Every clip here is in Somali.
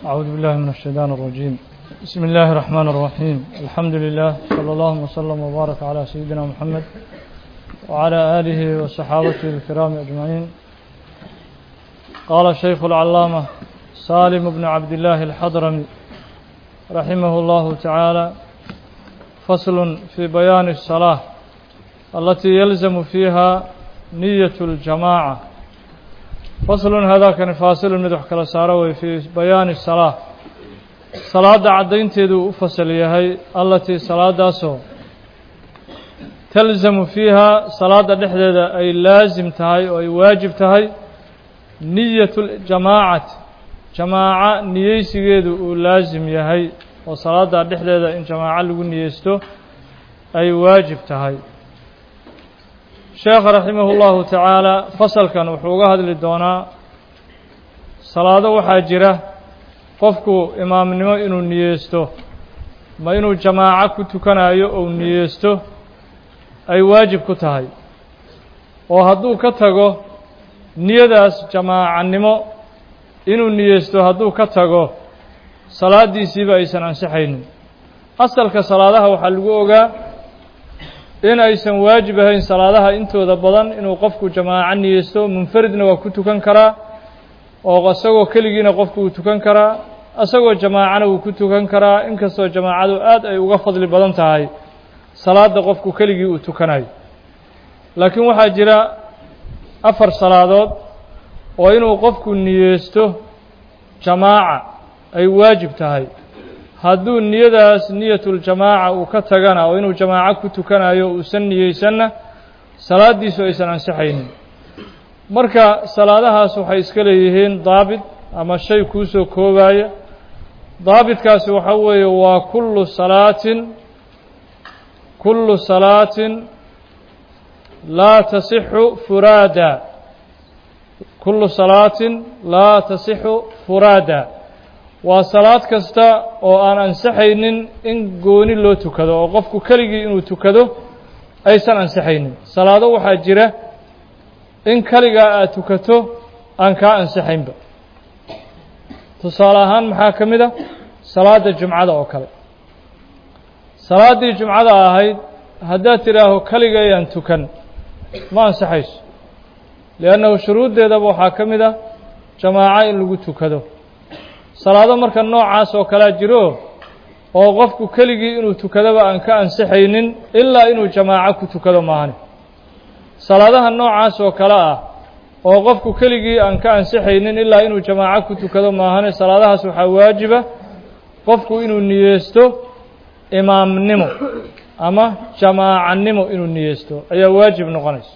أعوذ بالله من الشيطان الرجيم بسم الله الرحمن الرحيم الحمد لله صلى الله وسلم وبارك على سيدنا محمد وعلى آله وصحابته الكرام أجمعين قال الشيخ العلامة سالم بن عبد الله الحضرمي رحمه الله تعالى فصل في بيان الصلاة التي يلزم فيها نية الجماعة فصل هذا كان فاصل مدح كلا ساروي في بيان الصلاة صلاة عدين تدو فصل يهي التي صلاة داسو تلزم فيها صلاة دحدة أي لازم تهي أي واجب تهي نية الجماعة جماعة نيسيجيدو لازم يهي وصلاة دحدة إن جماعة لغو نيستو أي واجب تهي sheekha raximah اllahu tacaala fasalkan wuxuu uga hadli doonaa salaado waxaa jira qofku imaamnimo inuu niyeysto ma inuu jamaaco ku tukanayo ou niyeysto ay waajib ku tahay oo hadduu ka tago niyadaas jamaacanimo inuu niyeysto hadduu ka tago salaaddiisiiba aysan ansixaynin asalka salaadaha waxaa lagu ogaa in aysan waajib ahayn salaadaha intooda badan inuu qofku jamaaco niyeysto munfaridna waa ku tukan karaa oo isagoo keligiina qofku uu tukan karaa isagoo jamaacana wuu ku tukan karaa inkastoo jamaacadu aad ay uga fadli badan tahay salaada qofku keligii uu tukanayo laakiin waxaa jira afar salaadood oo inuu qofku niyeysto jamaaca ay waajib tahay hadduu niyadaas niyatuljamaaca uu ka tagana oo inuu jamaaco ku tukanayo uusan niyeysanna salaaddiisu aysan ansixaynin marka salaadahaas waxay iska leeyihiin daabit ama shay kuusoo koobaya daabitkaasi waxa weeye waa kullu salaatin kullu salaatin laa tasixu furaada kullu salaatin laa tasixu furaada waa salaad kasta oo aan ansaxaynin in gooni loo tukado oo qofku keligii inuu tukado aysan ansaxaynin salaado waxaa jira in keligaa aad tukato aan kaa ansaxaynba tusaale ahaan maxaa ka mid a salaadda jumcada oo kale salaaddii jumcada ahayd haddaad tidhaaho keligayaan tukan ma ansaxayso liannahu shuruuddeedaba waxaa ka mid a jamaaco in lagu tukado salaado marka noocaas oo kalea jiro oo qofku keligii inuu tukadaba aan ka ansixaynin ilaa inuu jamaaco ku tukado maahane salaadaha noocaas oo kale ah oo qofku keligii aan ka ansixaynin ilaa inuu jamaaco ku tukado maahane salaadahaas waxaa waajiba qofku inuu niyeysto imaamnimo ama jamaacanimo inuu niyeysto ayaa waajib noqonaysa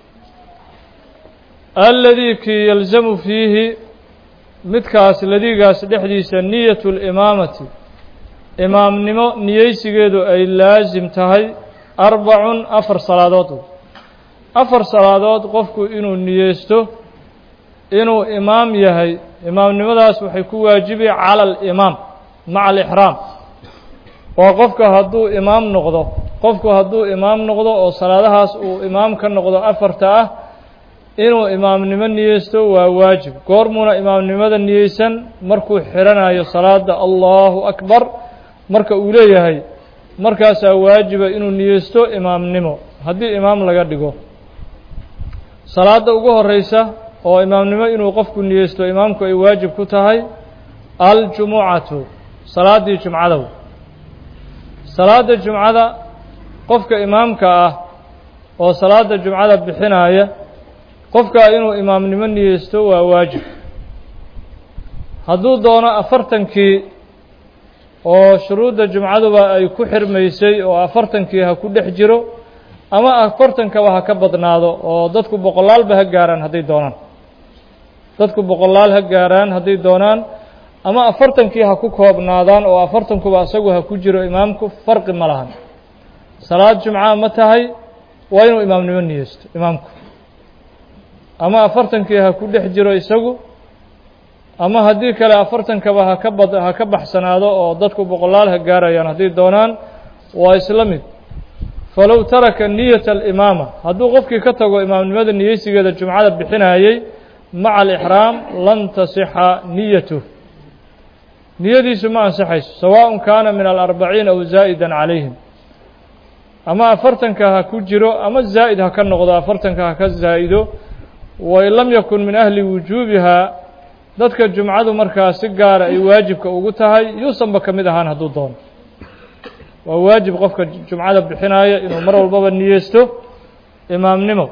alladii kii yalzamu fiihi midkaas ladigaas dhexdiisa niyatu limaamati imaamnimo niyeysigeedu ay laasim tahay arbacun afar salaadood afar salaadood qofku inuu niyeysto inuu imaam yahay imaamnimadaas waxay ku waajibi cala alimaam maca alixraam oo qofka hadduu imaam noqdo qofku hadduu imaam noqdo oo salaadahaas uu imaam ka noqdo afarta ah inuu imaamnimo niyeysto waa waajib goormuuna imaamnimada niyeysan markuu xidhanayo salaada allahu akbar marka uu leeyahay markaasaa waajiba inuu niyeysto imaamnimo haddii imaam laga dhigo salaadda ugu horeysa oo imaamnimo inuu qofku niyeysto imaamku ay waajib ku tahay aljumucatu salaaddii jumcadow salaadda jumcada qofka imaamka ah oo salaadda jumcada bixinaya qofkaa inuu imaamnimo niyeysto waa waajib hadduu doono afartankii oo shuruudda jumcaduba ay ku xirmaysay oo afartankii ha ku dhex jiro ama afartankaba ha ka badnaado oo dadku boqolaalba ha gaaraan hadday doonaan dadku boqolaal ha gaaraan hadday doonaan ama afartankii ha ku koobnaadaan oo afartankuba isagu ha ku jiro imaamku farqi ma lahan salaad jumca ma tahay waa inuu imaamnimo niyeysto imaamku ama afartankii ha ku dhex jiro isagu ama haddii kale afartankaba haka bad ha ka baxsanaado oo dadku boqolaal ha gaarayaan hadday doonaan waa isla mid falow taraka niyata alimaama hadduu qofkii ka tago imaamnimada niyeysigeeda jumcada bixinayey maca alixraam lan tasixa niyatuh niyadiisu ma ansaxayso sawaaءun kaana min alarbaciin aw zaa'ida calayhim ama afartanka ha ku jiro ama zaa'id ha ka noqdo afartanka ha ka zaa'ido wain lam yakun min ahli wujuubihaa dadka jumcadu markaa si gaara ay waajibka ugu tahay yuusanba ka mid ahaan hadduu doono waa waajib qofka jumcada bixinaya inuu mar walbaba niyeysto imaamnimo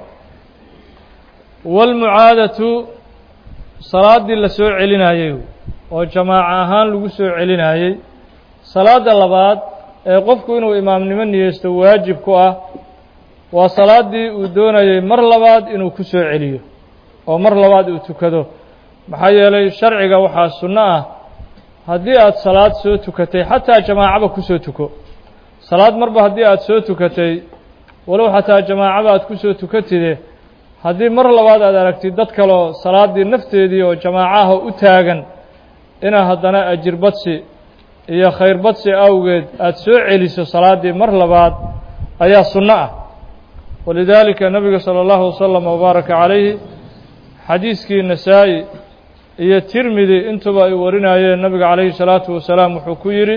waalmucaadatu salaaddii la soo celinayey oo jamaaco ahaan lagu soo celinayey salaadda labaad ee qofku inuu imaamnimo niyeysto waajib ku ah waa salaaddii uu doonayey mar labaad inuu ku soo celiyo oo mar labaad uu tukado maxaa yeelay sharciga waxaa sunno ah haddii aad salaad soo tukatay xataa jamaacaba kusoo tuko salaad marba haddii aad soo tukatay walow xataa jamaacaba aad kusoo tukatide haddii mar labaad aad aragtid dad kaleo salaaddii nafteedii oo jamaacaha u taagan inaa haddana ajir badsi iyo khayr badsi awgeed aada soo celiso salaaddii mar labaad ayaa sunno ah walidaalika nabiga salى اllahu wasalam wabaaraka calayhi xadiiskii nasaa-i iyo tirmidi intuba ay warinayeen nabiga calayhi salaatu wasalaam wuxuu ku yidhi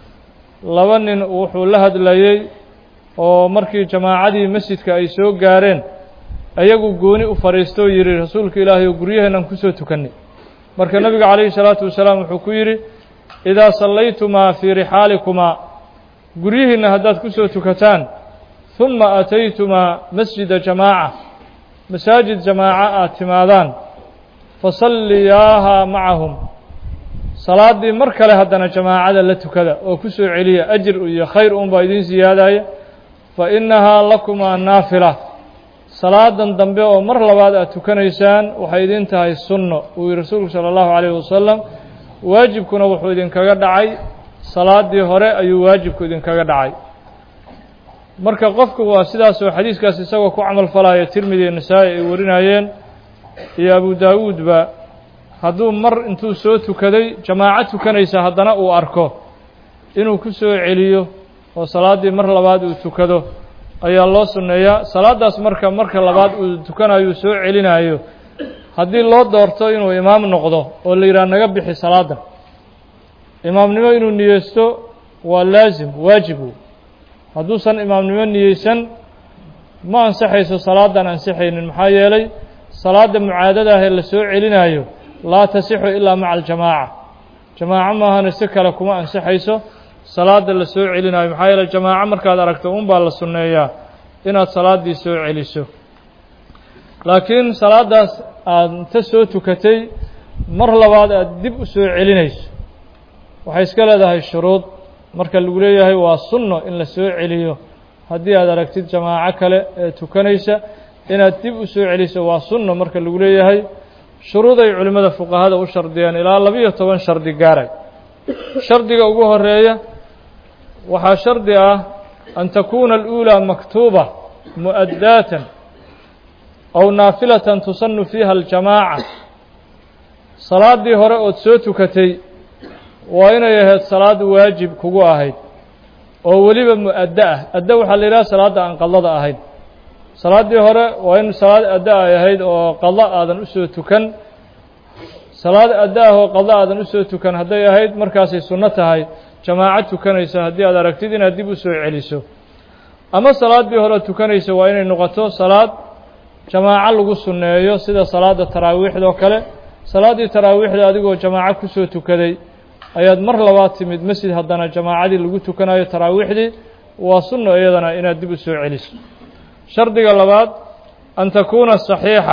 laba nin wuxuu la hadlayey oo markii jamaacadii masjidka ay soo gaareen ayagu gooni u fadhiistoo yidhi rasuulka ilaahay oo guryaheennan kusoo tukannay marka nabiga calayhi salaatu wasalaam wuxuu ku yidhi idaa sallaytumaa fii rixaalikumaa guryihiinna haddaad kusoo tukataan huma ataytumaa masjida jamaaca masaajid jamaaca aad timaadaan fasalliyaahaa macahum salaaddii mar kale haddana jamaacada la tukada oo ku soo celiya ajir iyo khayr uunbaa idiin siyaadaya fa innahaa lakumaa naafila salaadan dambe oo mar labaad aad tukanaysaan waxay idin tahay sunno uu yihi rasuulku sala allahu calayhi wasalam waajibkuna wuxuu idinkaga dhacay salaaddii hore ayuu waajibku idinkaga dhacay marka qofku waa sidaasoo xadiiskaas isagoo ku camal falaya tirmidi iyo nasaa-i ay warinayeen iyo abu daawuudba hadduu mar intuu soo tukaday jamaaco tukanaysa haddana uu arko inuu ku soo celiyo oo salaaddii mar labaad uu tukado ayaa loo sunneeyaa salaaddaas marka marka labaad uu tukanayo soo celinayo haddii loo doorto inuu imaam noqdo oo la yidhaha naga bixi salaadda imaamnimo inuu niyeysto waa laasim waajibu hadduusan imaamnimo niyeysan ma ansaxayso salaadan ansixaynin maxaa yeelay salaadda mucaadada ah ee la soo celinayo laa tasixu ilaa maca aljamaaca jamaaco maahana si kale kuma ansixayso salaada la soo celinayo maxaa yeeley jamaaco markaad aragto un baa la sunneeyaa inaad salaaddii soo celiso laakiin salaaddaas aad inta soo tukatay mar labaad aad dib u soo celinayso waxay iska leedahay shuruud marka lagu leeyahay waa sunno in la soo celiyo haddii aad aragtid jamaaco kale ee tukanaysa inaad dib u soo celiso waa sunno marka lagu leeyahay shuruuday culimmada fuqahada u shardiyeen ilaa labiyo toban shardi gaaray shardiga ugu horeeya waxaa shardi ah an takuuna aluulaa maktuuba mu'addaatan aw naafilatan tusanu fiiha aljamaaca salaaddii hore ood soo tukatay waa inay ahayd salaad waajib kugu ahayd oo weliba mu'addo ah addo waxaa la yidhaha salaadda aan qadada ahayn salaaddii hore waa in salaad addo ay ahayd oo qado aadan usoo tukan salaad addo ah oo qado aadan usoo tukan hadday ahayd markaasay sunno tahay jamaaco tukanaysa haddii aad aragtid inaad dib u soo celiso ama salaaddii hore tukanaysa waa inay noqoto salaad jamaaco lagu sunneeyo sida salaadda taraawiixdoo kale salaaddii taraawiixda adigoo jamaaco kusoo tukaday ayaad mar labaad timid masjid haddana jamaacadii lagu tukanayo taraawiixdii waa sunno iyadana inaad dib u soo celiso shardiga labaad an takuuna saxiixa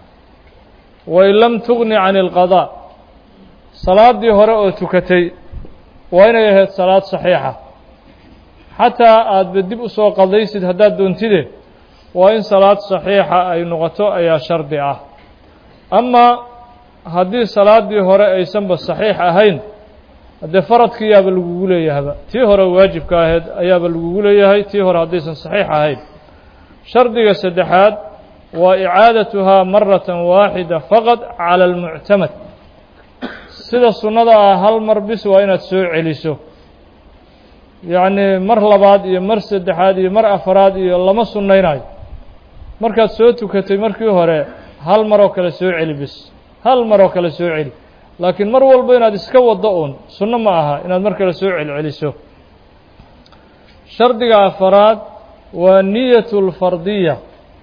wain lam tugni can ilqadaa salaaddii hore oo tukatay waa inay ahayd salaad saxiixa xataa aadba dib usoo qadaysid haddaad doontide waa in salaad saxiixa ay noqoto ayaa shardi ah amaa haddii salaaddii hore aysanba saxiix ahayn haddee faradkiiyaaba lagugu leeyahaba tii hore waajibka ahayd ayaaba lagugu leeyahay tii hore haddaysan saxiix ahayn shardiga saddexaad waa icaadatuhaa maratan waaxida faqad cala almuctamad sida sunnada ah hal mar bis waa inaad soo celiso yacnii mar labaad iyo mar saddexaad iyo mar afaraad iyo lama sunnaynayo markaad soo tukatay markii hore hal maroo kale soo celi bis hal maroo kale soo celi laakiin mar walba inaad iska waddo uun sunno ma aha inaad mar kale soo celceliso shardiga afaraad waa niyatu lfardiya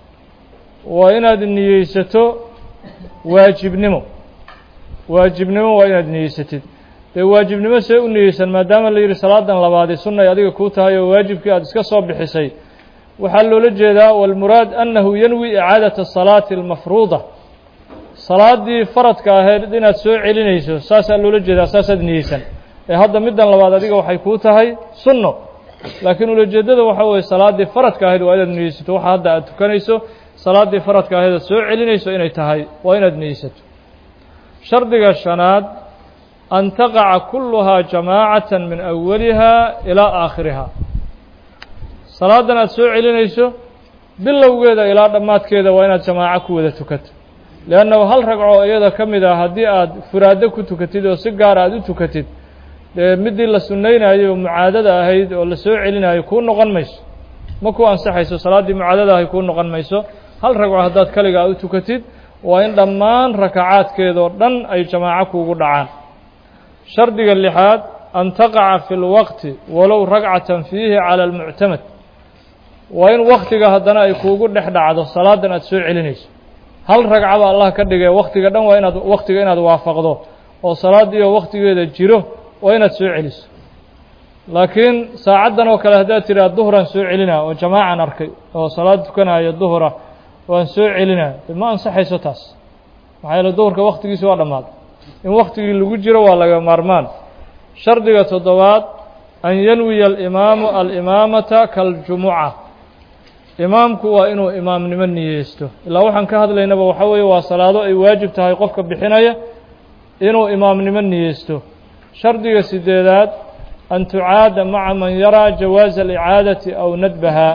waa inaad niyeysato waajibnimo waajibnimo waa inaad niyeysatid dee waajibnimo see u niyeysan maadaama la yidhi salaadan labaadi sunnay adiga kuu tahay oo waajibkii aada iska soo bixisay waxaa loola jeedaa walmuraad annahu yanwi icaadata asalaati almafruuda salaaddii faradka ahayd inaad soo celinayso saasaa loola jeedaa saasaad niyeysan ee hadda middan labaad adiga waxay kuu tahay sunno laakiin ulajeeddada waxaa weeye salaaddii faradka ahayd waa inaad niyeysato waxa hadda aad tukanayso salaaddii faradka ahayd aad soo celinayso inay tahay waa inaad niyeysato shardiga shanaad an taqaca kulluhaa jamaacatan min awaliha ilaa aakhiriha salaadan aad soo celinayso bilowgeeda ilaa dhammaadkeeda waa inaad jamaaco ku wada tukato leannahu hal ragco iyada ka mid ah haddii aad furaado ku tukatid oo si gaara aad u tukatid dee middii la sunnaynayo oo mucaadada ahayd oo la soo celinayo kuu noqon mayso ma ku ansaxayso salaaddii mucaadada ahay kuu noqon mayso hal ragco haddaad kaliga aad u tukatid waa in dhammaan rakacaadkeedoo dhan ay jamaaco kuugu dhacaan shardiga lixaad an taqaca fi lwaqti walow ragcatan fiihi cala almuctamad waa in waktiga haddana ay kuugu dhex dhacdo salaadan aad soo celinayso hal ragcaba allah ka dhigee waktiga dhan waa inaad waktiga inaad waafaqdo oo salaaddiioo waktigeeda jiro waa inaad soo celiso laakiin saacaddan oo kale haddaad tidhaha duhran soo celinaa oo jamaacan arkay oo salaad tukanaayo duhra waan soo celinaa ma ansaxayso taas maxaa yeele duhurka waktigiisi waa dhammaaday in waktigii lagu jiro waa laga maarmaan shardiga toddobaad an yanwiya alimaamu alimaamata kaljumuca imaamku waa inuu imaamnimo niyeysto ilaa waxaan ka hadlaynaba waxaa weeye waa salaado ay waajib tahay qofka bixinaya inuu imaamnimo niyeysto shardiga sideedaad an tucaada maca man yaraa jawaaza alicaadati aw nadbaha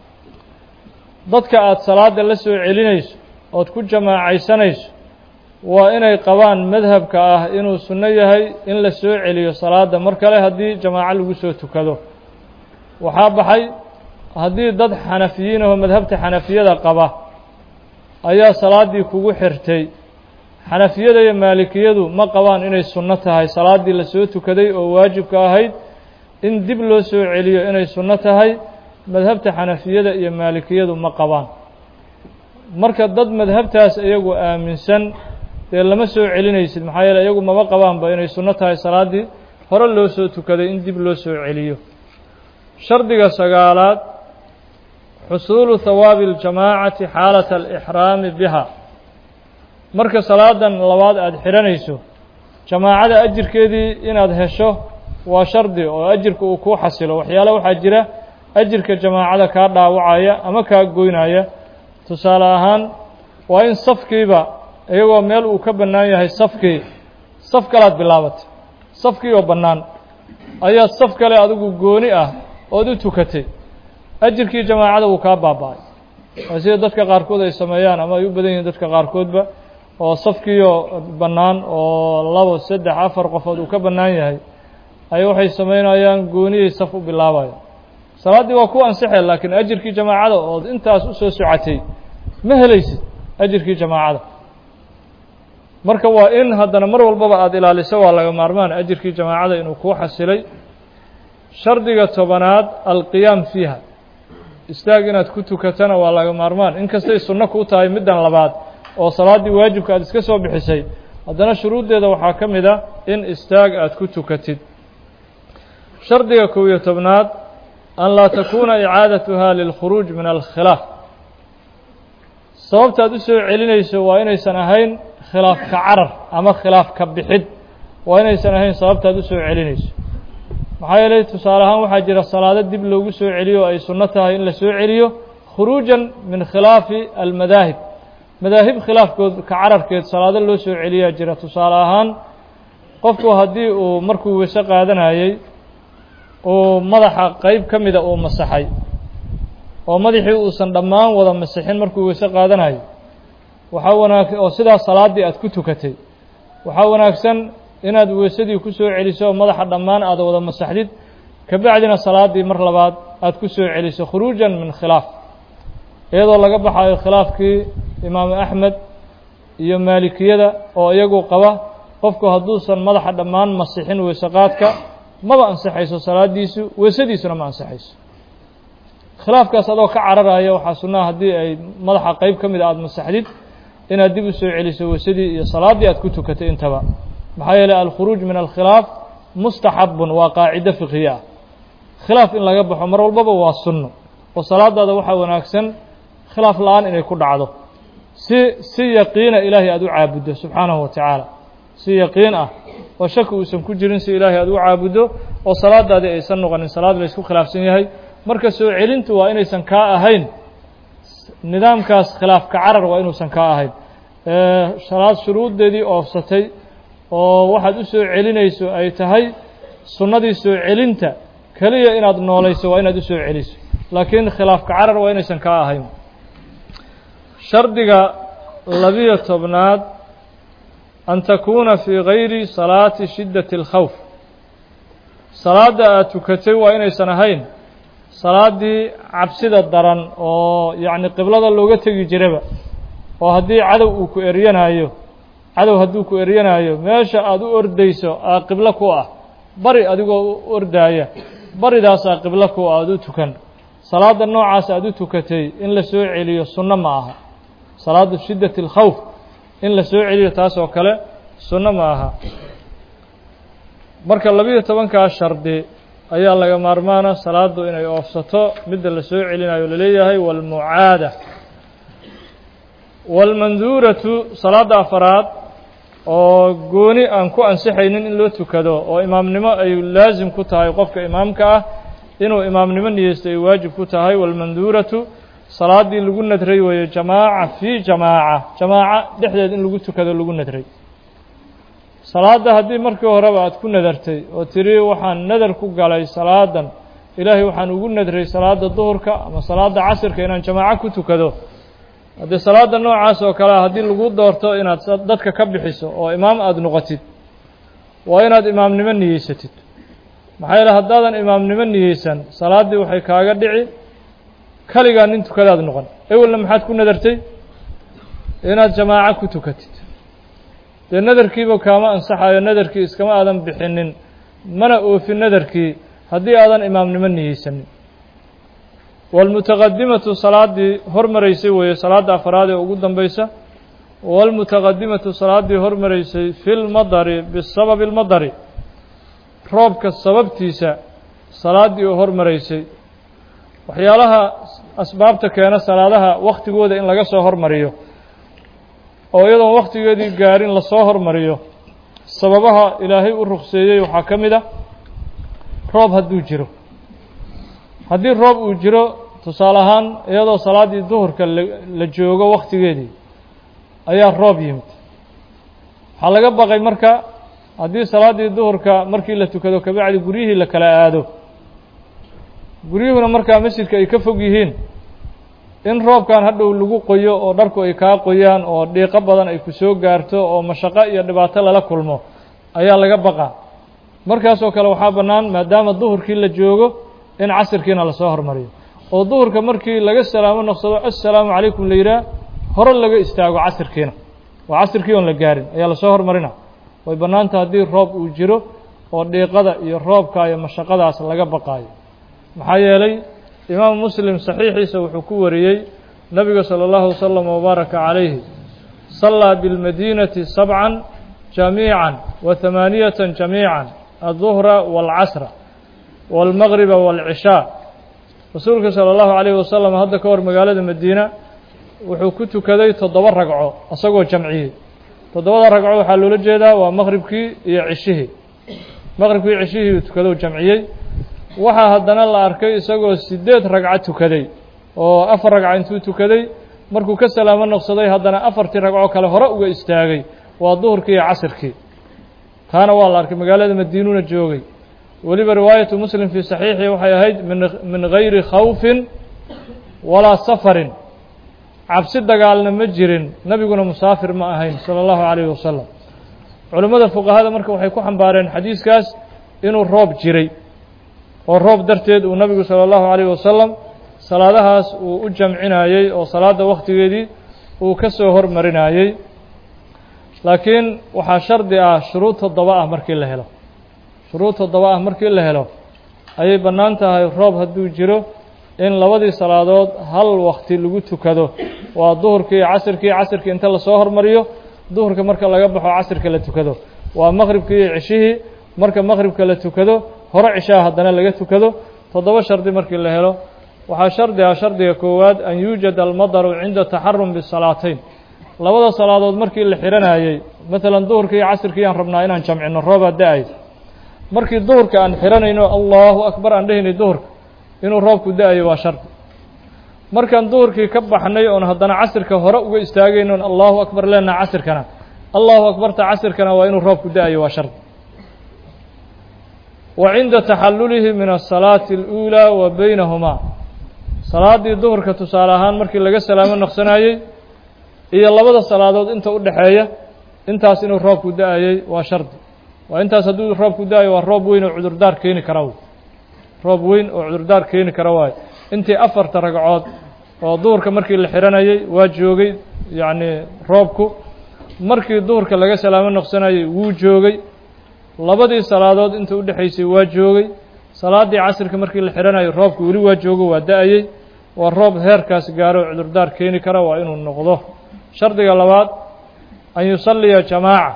dadka aada salaada la soo celinayso ood ku jamaacaysanayso waa inay qabaan madhabka ah inuu sunno yahay in la soo celiyo salaada mar kale haddii jamaaco lagu soo tukado waxaa baxay haddii dad xanafiyiin ahoo madhabta xanafiyada qaba ayaa salaaddii kugu xirtay xanafiyada iyo maalikiyadu ma qabaan inay sunno tahay salaaddii la soo tukaday oo waajibka ahayd in dib loo soo celiyo inay sunno tahay madhabta xanafiyada iyo maalikiyadu ma qabaan marka dad madhabtaas iyagu aaminsan dee lama soo celinaysid maxaa yeele iyagu maba qabaanba inay sunno tahay salaaddii hore loo soo tukaday in dib loo soo celiyo shardiga sagaalaad xusuulu hawaabi اljamaacati xaalata alixraami biha marka salaadan labaad aada xidhanayso jamaacada ajirkeedii inaad hesho waa shardi oo ajirka uu kuu xasilo waxyaale waxaa jira ajirka jamaacada kaa dhaawacaya ama kaa goynaya tusaale ahaan waa in safkiiba iyagoo meel uu ka bannaan yahay safkii saf kalaad bilaabatay safkii oo bannaan ayaad saf kale adigu gooni ah ood u tukatay ajirkii jamaacada wuu kaa baaba-ay waa sida dadka qaarkood ay sameeyaan ama ay u badan yihiin dadka qaarkoodba oo safkiioo bannaan oo labo saddex afar qofood uu ka bannaan yahay ay waxay samaynayaan gooniyay saf u bilaabaya salaaddii waa ku ansixay laakiin ajirkii jamaacada ood intaas u soo socotay ma helaysid ajirkii jamaacada marka waa in haddana mar walbaba aada ilaaliso waa laga maarmaan ajirkii jamaacada inuu kuu xasilay shardiga tobanaad alqiyaam fiiha istaag inaad ku tukatana waa laga maarmaan inkastay sunno kuu tahay middan labaad oo salaaddii waajibka aad iska soo bixisay haddana shuruuddeeda waxaa ka mid a in istaag aad ku tukatid shardiga kow iyo tobnaad an laa takuuna icaadatuha lilkhuruuj min alkhilaaf sababta aad u soo celinayso waa inaysan ahayn khilaaf ka carar ama khilaaf ka bixid waa inaysan ahayn sababta aad u soo celinayso maxaa yeelay tusaale ahaan waxaa jira salaado dib loogu soo celiyo oo ay sunno tahay in la soo celiyo khuruujan min khilaafi almadaahib madaahib khilaafkood ka cararkeed salaado loo soo celiyaa jira tusaale ahaan qofku haddii uu markuu weyse qaadanayey uu madaxa qeyb ka mida uu masaxay oo madaxii uusan dhammaan wada masixin markuu weyse qaadanayo waxaa wanaag oo sidaas salaaddii aad ku tukatay waxaa wanaagsan inaad weysadii ku soo celiso oo madaxa dhammaan aada wada masaxdid kabacdina salaaddii mar labaad aad ku soo celiso khuruujan min khilaaf iyadoo laga baxayo khilaafkii imaamu axmed iyo maalikiyada oo iyagu qaba qofku hadduusan madaxa dhammaan masixin weysaqaadka maba ansixayso salaadiisu weysadiisuna ma ansixayso khilaafkaas adoo ka cararaya waxaa sunnaha haddii ay madaxa qeyb ka mid a aada masaxdid inaad dib u soo celiso weysadii iyo salaaddii aad ku tukatay intaba maxaa yeeley alkhuruuj min alkhilaaf mustaxabun waa qaacido fiqhiye ah khilaaf in laga baxo mar walbaba waa sunno oo salaadaada waxaa wanaagsan khilaaf la-aan inay ku dhacdo si si yaqiina ilaahay aada u caabuddo subxaanahu wa tacaala si yaqiin ah oo shaki uusan ku jirin si ilaahay aada u caabuddo oo salaadaadii aysan noqonin salaad laysku khilaafsan yahay marka soo celintu waa inaysan kaa ahayn nidaamkaas khilaaf ka carar waa inuusan kaa ahayn salaad shuruuddeedii oofsatay oo waxaad u soo celinayso ay tahay sunnadii soo celinta keliya inaad noolayso waa inaad u soo celiso laakiin khilaaf ka carar waa inaysan kaa ahayn shardiga labiyo tobnaad an takuuna fii gayri salaati shiddati اlkhawf salaadda aad tukatay waa inaysan ahayn salaaddii cabsida daran oo yacni qiblada looga tegi jiraba oo haddii cadow uu ku eryanayo cadow hadduu ku eryanayo meesha aada u ordayso aa qiblo ku ah bari adigoo u ordaaya baridaasaa qiblo ku ah aada u tukan salaadda noocaas aada u tukatay in la soo celiyo sunno ma aha salaadu shiddati alkhawf in la soo celiyo taas oo kale sunno ma aha marka labiyo tobankaa shardi ayaa laga maarmaana salaaddu inay oofsato midda la soo celinayo laleeyahay waalmucaada waalmanduuratu salaadda afaraad oo gooni aan ku ansixaynin in loo tukado oo imaamnimo ay laasim ku tahay qofka imaamka ah inuu imaamnimo niyeysto ay waajib ku tahay waalmanduuratu salaaddii lagu nadray weeye jamaaca fii jamaaca jamaaca dhexdeed in lagu tukado lagu nadray salaadda haddii markii horeba aad ku nadartay oo tiri waxaan nadar ku galay salaadan ilaahay waxaan ugu nadray salaadda duhurka ama salaadda casirka inaan jamaaco ku tukado haddii salaadda noocaas oo kalea haddii lagu doorto inaad dadka ka bixiso oo imaam aada noqotid waa inaad imaamnimo niyeysatid maxaa yeele haddaadan imaamnimo niyeysan salaaddii waxay kaaga dhici kaligaa nin tukadaad noqon ewelna maxaad ku nadartay inaad jamaaco ku tukatid dee nadarkiiba kaama ansaxayo nadarkii iskama aadan bixinin mana oofin nadarkii haddii aadan imaamnimo niyeysanin waalmutaqadimatu salaaddii hormaraysay weeye salaadda afaraad ee ugu dambaysa waalmutaqadimatu salaaddii hormaraysay fi lmadari bisababi اlmadari roobka sababtiisa salaaddii oo hormaraysay waxyaalaha asbaabta keena salaadaha waktigooda in laga soo hormariyo oo iyadoon wakhtigeedii gaarin lasoo hormariyo sababaha ilaahay u rukseeyey waxaa ka mid a roob hadduu jiro haddii roob uu jiro tusaale ahaan iyadoo salaaddii duhurka la joogo wakhtigeedii ayaa roob yimid waxaa laga baqay marka haddii salaaddii duhurka markii la tukado kabacdi guryihii la kala aado guryuhuna markaa masjidka ay ka fog yihiin in roobkan hadhow lagu qoyo oo dharku ay kaa qoyaan oo dhiiqo badan ay ku soo gaarto oo mashaqo iyo dhibaato lala kulmo ayaa laga baqaa markaasoo kale waxaa bannaan maadaama duhurkii la joogo in casirkiina lasoo hormariyo oo duhurka markii laga salaamo noqsado assalaamu calaykum la yidhaah hore laga istaago casirkiina oo casirkii oon la gaarin ayaa lasoo hormarina way bannaanta haddii roob uu jiro oo dhiiqada iyo roobka iyo mashaqadaas laga baqaayo maxaa yeelay imaamu muslim saxiixiisa wuxuu ku wariyey nabiga salى اllahu wasalam wbaaraka calayhi sallaa biاlmadiinati sabcan jamiica wa hamaaniyata jamiica aلduhra wاlcasra wاlmagriba wاlcishaa rasuulka salى اllahu alayh wasalam hadda ka hor magaalada madiina wuxuu ku tukaday toddoba ragco isagoo jamciyey toddobada ragco waxaa loola jeedaa waa maqribkii iyo cishihii maqribkii cishihii uu tukado jamciyey waxaa haddana la arkay isagoo siddeed ragco tukaday oo afar ragco intuu tukaday markuu ka salaamo noqsaday haddana afartii ragco kale hore uga istaagay waa duhurkii iyo casirkii taana waa la arkay magaalada madiinuuna joogay weliba riwaayatu muslim fii saxiixii waxay ahayd min min gayri khawfin walaa safarin cabsi dagaalna ma jirin nebiguna musaafir ma ahayn sala allahu calayhi wasalam culimmada fuqahada marka waxay ku xambaareen xadiiskaas inuu roob jiray oo roob darteed uu nabigu salى اllahu عalيyه wasalam salaadahaas uu u jamcinayey oo salaadda wakhtigeedii uu ka soo hormarinayey laakiin waxaa shardi ah shuruud toddoba ah markii la helo shuruud toddoba ah markii la helo ayay bannaan tahay roob hadduu jiro in labadii salaadood hal wakti lagu tukado waa duhurkii iyo casirkii casirkii inta lasoo hormariyo duhurka marka laga baxo casirka la tukado waa maqribkii iyo cishihii marka maqribka la tukado hore cishaha haddana laga tukado toddoba shardi markii la helo waxaa shardi ah shardiga koowaad an yuujada almadaru cinda taxarum bisalaatayn labada salaadood markii la xihanayey maalan duhurka iyo casirkii aan rabnaa inaan jamcino roobaa da-ay markii duhurka aan xihanayno allahu akbar aan dhehaynay duhurka inuu roobku da-ayo waa shardi markaan duhurkii ka baxnay oon haddana casirka hore uga istaagaynoon allahu akbar leenaha casirkana allahu akbarta casirkana waa inuu roobku da-ayo waa shardi wa cinda taxallulihi min asalaati اluulaa wa baynahumaa salaaddii duhurka tusaale ahaan markii laga salaamo noqsanayey iyo labada salaadood inta u dhexeeya intaas inuu roobku da-ayey waa shardi waa intaas hadduu roobku da-ayo waa roob weyn oo cudurdaar keeni kara roob weyn oo cudurdaar keeni kara waayo intii afarta ragcood oo duhurka markii la xihanayey waa joogay yacni roobku markii duhurka laga salaamo noqsanayey wuu joogay labadii salaadood inta u dhexaysay waa joogay salaaddii casirka markii la xihanayo roobku weli waa joogo waa da-ayey waa roob heerkaas gaaro oo cudurdaar keeni kara waa inuu noqdo shardiga labaad an yusalliya jamaaca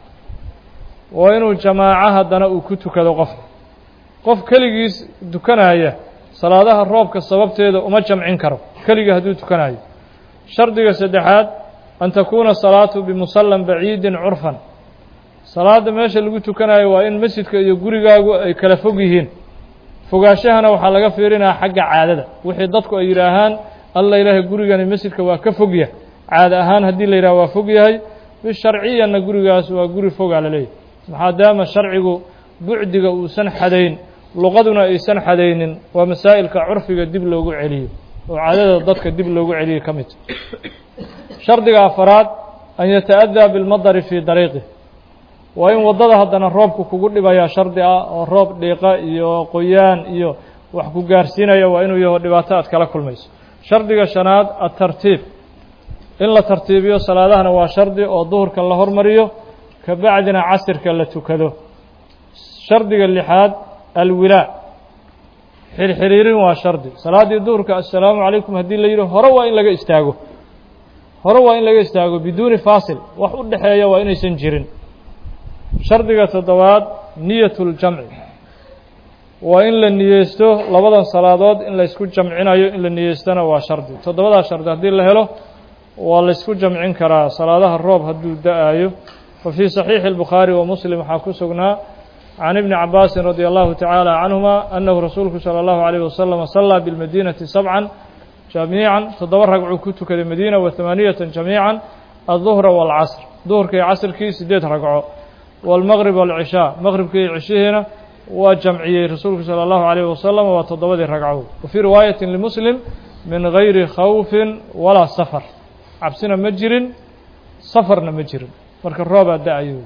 waa inuu jamaaco haddana uu ku tukado qofka qof keligiis dukanaya salaadaha roobka sababteeda uma jamcin karo keligii hadduu tukanayo shardiga saddexaad an takuuna salaatu bimusallan baciidin curfan salaadda meesha lagu tukanayo waa in masjidka iyo gurigaagu ay kala fog yihiin fogaashahana waxaa laga fiirinaya xagga caadada wixii dadku ay yidhaahaan alla ilaahay gurigani masjidka waa ka fogya caada ahaan haddii la yidhaha waa fog yahay bisharciyanna gurigaas waa guri fogaa la leeyahy maadaama sharcigu bucdiga uusan xadayn luqaduna aysan xadaynin waa masaa'ilka curfiga dib loogu celiyo oo caadada dadka dib loogu celiyo ka mid shardiga afaraad an yata'adaa bilmadari fii dariiqih waa in waddada haddana roobku kugu dhibayaa shardi ah oo roob dhiiqa iyo qoyaan iyo wax ku gaarsiinaya waa inuu yaho dhibaato aad kala kulmayso shardiga shanaad atartiib in la tartiibiyo salaadahana waa shardi oo duhurka la hormariyo ka bacdina casirka la tukado shardiga lixaad alwilaa xirxiriirin waa shardi salaaddii duhurka assalaamu calaykum haddii la yidhi hore waa in laga istaago hore waa in laga istaago biduuni faasil wax u dhexeeya waa inaysan jirin shardiga toddobaad niyat ljamci waa in la niyeysto labadan salaadood in laysku jamcinayo in la niyeystona waa shardi toddobadaa shardi haddii la helo waa laysku jamcin karaa salaadaha roob hadduu da-ayo wa fii saxiixi اlbukhaari wa muslim waxaa ku sugnaa can ibni cabaasin radia allahu tacaala canhuma annahu rasuulku salى allahu alayh wasalam salaa bilmadiinati sabcan jamiican toddoba ragcuu ku tukaday madiina wa hamaaniyatan jamiican alduhra waalcasr duhurka iyo casrkii sideed ragco wاlmaqrib wاlcishaa maqribkii iyo cishihiina waa jamciyey rasuulku salى اllahu alayh wasalam waa toddobadii ragco wa fii riwaayati limuslim min gayri khawfin walaa safar cabsina ma jirin safarna ma jirin marka roobaa da-ayo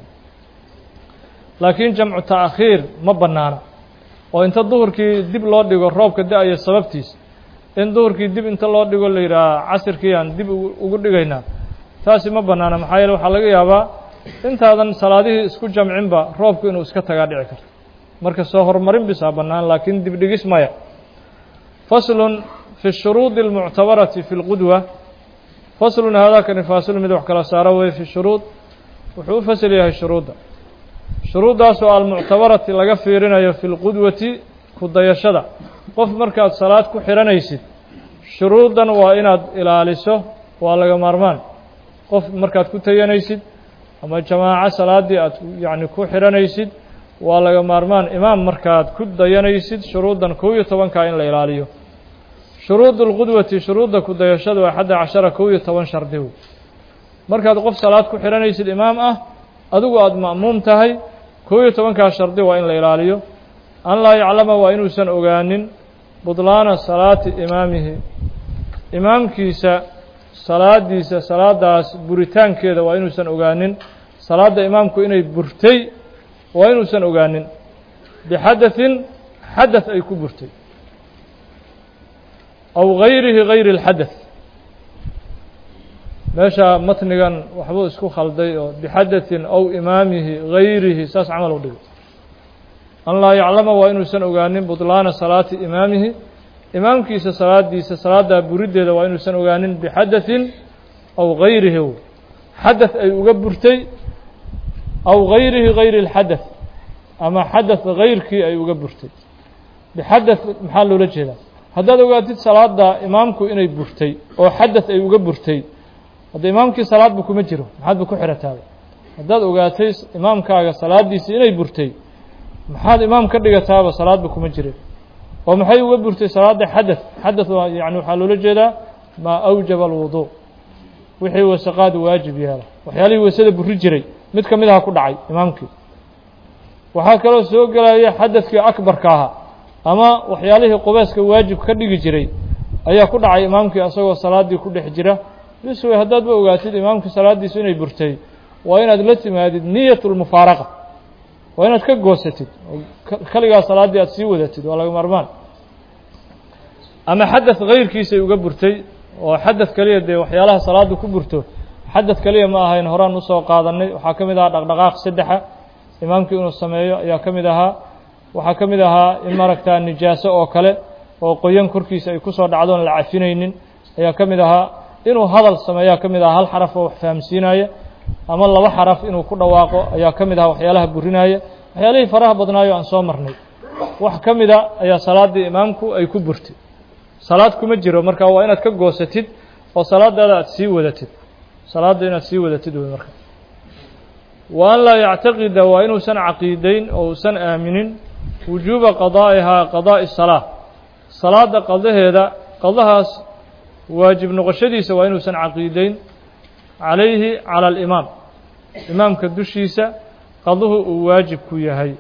laakiin jamcu ta'khiir ma bannaana oo inta duhurkii dib loo dhigo roobka da-aya sababtiisa in duhurkii dib inta loo dhigo la yidhaaha casirkii aan dib ugu dhigaynaa taasi ma bannaana maxaa yeele waxaa laga yaabaa intaadan salaadihii isku jamcinba roobku inuu iska tagaa dhici karto marka soo horumarin bisaa bannaan laakiin dib dhigis maya faslun fi shuruudi اlmuctabarati fi اlqudwa faslun haadaakani faasil mid wax kala saaro weye fi shuruud wuxuu u fasel yahay shuruudda shuruuddaasoo almuctabarati laga fiirinayo fi lqudwati ku dayashada qof markaad salaad ku xidhanaysid shuruuddan waa inaad ilaaliso waa laga maarmaan qof markaad ku tayanaysid ama jamaaco salaaddii aad yacni ku xidhanaysid waa laga maarmaan imaam markaad ku dayanaysid shuruuddan kow iyo tobankaa in la ilaaliyo shuruudu lqudwati shuruudda ku dayashada waa xadda cashara kow iyo toban shardiw markaad qof salaad ku xidhanaysid imaam ah adigu aada ma'muum tahay kow iyo tobankaa shardi waa in la ilaaliyo an laa yaclama waa inuusan ogaanin budlaana salaati imaamihi imaamkiisa salaadiisa salaadaas buritaankeeda waa inuusan ogaanin salaadda imaamku inay burtay waa inuusan ogaanin bixadaثin xadaث ay ku burtay aw gayrihi gayri اlxadaث meesha matnigan waxbuu isku khalday oo bixadaثin aw imaamihi gayrihi saas camal u dhigay an laa yaclama waa inuusan ogaanin buطlaana salaati imaamihi imaamkiisa salaadiisa salaaddaa buriddeeda waa inuusan ogaanin bixadaثin aw gayrihi xadaث ay uga burtay aw gayrihi gayri اlxadaث ama xadaث gayrkii ay uga burtay bixadaث maxaa loola jeedaa haddaad ogaatid salaada imaamku inay burtay oo xadaث ay uga burtay hadda imaamkii salaadba kuma jiro maxaadba ku xirataaba haddaad ogaatay imaamkaaga salaadiisii inay burtay maxaad imaam ka dhigataaba salaadba kuma jirin oo maxay uga burtay salaada xadaث xadaث waa yani waxaa loola jeedaa maa awjaba alwudu wixii wasaqaad waajib yeela waxyaalihii waysada buri jiray mid ka mid aha ku dhacay imaamkii waxaa kaloo soo gelaya xadaثkii akbarka ahaa ama waxyaalihii qubayska waajib ka dhigi jiray ayaa ku dhacay imaamkii asagoo salaaddii ku dhex jira bis wey haddaadba ogaatid imaamkii salaaddiisu inay burtay waa inaad la timaadid niyat lmufaaraqa waa inaad ka goosatid oo keligaa salaaddii aad sii wadatid waa laga maarmaan ama xadaث gayrkiisay uga burtay oo xadaث keliya dee waxyaalaha salaaddu ku burto xadaث keliya ma ahayn horaan usoo qaadanay waxaa ka mid ahaa dhaqdhaqaaq saddexa imaamkii inuu sameeyo ayaa ka mid ahaa waxaa ka mid ahaa in maaragtaa nijaaso oo kale oo qoyan korkiisa ay kusoo dhacdoon la cafinaynin ayaa ka mid ahaa inuu hadal sameeyaa ka mid ahaa hal xaraf oo wax fahamsiinaya ama laba xaraf inuu ku dhawaaqo ayaa ka mid ahaa waxyaalaha burinaya waxyaalihii faraha badnaayo aan soo marnay wax ka mida ayaa salaaddii imaamku ay ku burtay salaad kuma jiro marka waa inaad ka goosatid oo salaadaada aad sii wadatid salaadda inaad sii wadatid wey marka wa an laa yactaqida waa inuusan caqiideyn oo uusan aaminin wujuuba qadaa'ihaa qadaa'i salaa salaadda qadaheeda qadahaas waajib noqoshadiisa waa inuusan caqiideyn calayhi cala alimaam imaamka dushiisa qaduhu uu waajib ku yahay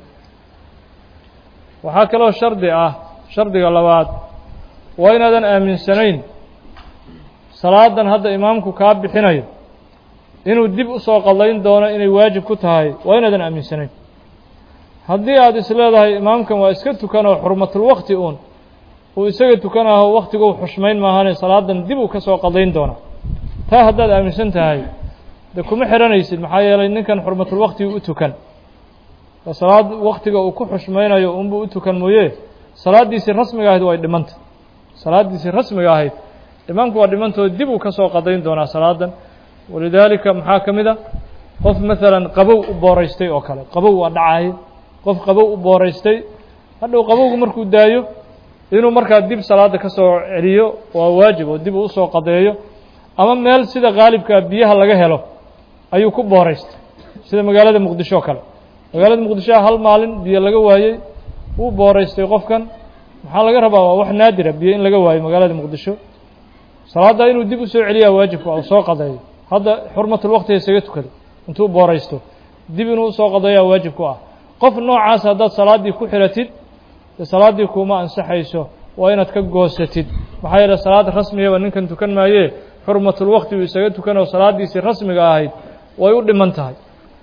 waxaa kaloo shardi ah shardiga labaad waa inaadan aaminsanayn salaadan hadda imaamku kaa bixinayo inuu dib usoo qadayn doono inay waajib ku tahay waa inaadan aaminsanayn haddii aada is leedahay imaamkan waa iska tukanoo xurmatulwakti uun uu isaga tukanaho waktiguu xushmayn maahane salaadan dib uu ka soo qadayn doona taa haddaad aaminsan tahay de kuma xihanaysid maxaa yeelay ninkan xurmatulwaktigu u tukan salaad waktiga uu ku xushmaynayo unbuu u tukan mooye salaaddiisii rasmiga ahayd way dhimanta salaaddiisii rasmiga ahayd imaamku waa dhimantoo dib uu ka soo qadayn doonaa salaadan walidaalika maxaa ka mid a qof maalan qabow u booraystay oo kale qabow waa dhacay qof qabow u booraystay hadhow qabowgu markuu daayo inuu markaa dib salaada ka soo celiyo waa waajib oo dib uu usoo qadeeyo ama meel sida qaalibkaa biyaha laga helo ayuu ku booraystay sida magaalada muqdisho o kale magaalada muqdisho hal maalin biyo laga waayey wuu booraystay qofkan maxaa laga rabaa waa wax naadira biyo in laga waayo magaalada muqdisho salaaddaa inuu dib usoo celiyaa waajibka u soo qadeeyo hadda xurmatulwaktiga isaga tukaday intuu booraysto dib inuu usoo qadeeyaa waajib ku ah qof noocaas haddaad salaaddii ku xiratid salaaddii kuma ansaxayso waa inaad ka goosatid maxaa yeele salaad rasmigaba ninkan tukan maayee xurmatulwakti uu isaga tukanoo salaaddiisii rasmiga ahayd way u dhiman tahay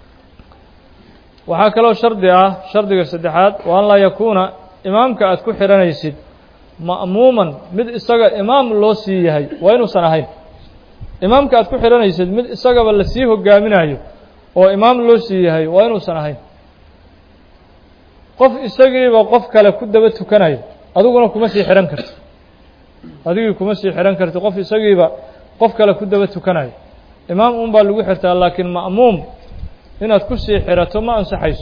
waxaa kaloo shardi ah shardiga saddexaad waa an laa yakuuna imaamka aad ku xihanaysid ma'muuman mid isaga imaam loo sii yahay waa inuusan ahayn imaamka aad ku xihanaysid mid isagaba lasii hogaaminayo oo imaam loo sii yahay waa inuusan ahayn qof isagiiba qof kale ku daba tukanayo adiguna kuma sii xihan karti adigii kuma sii xihan karti qof isagiiba qof kale ku daba tukanayo imaam un baa lagu xirtaa laakiin ma'muum inaad ku sii xirato ma ansaxayso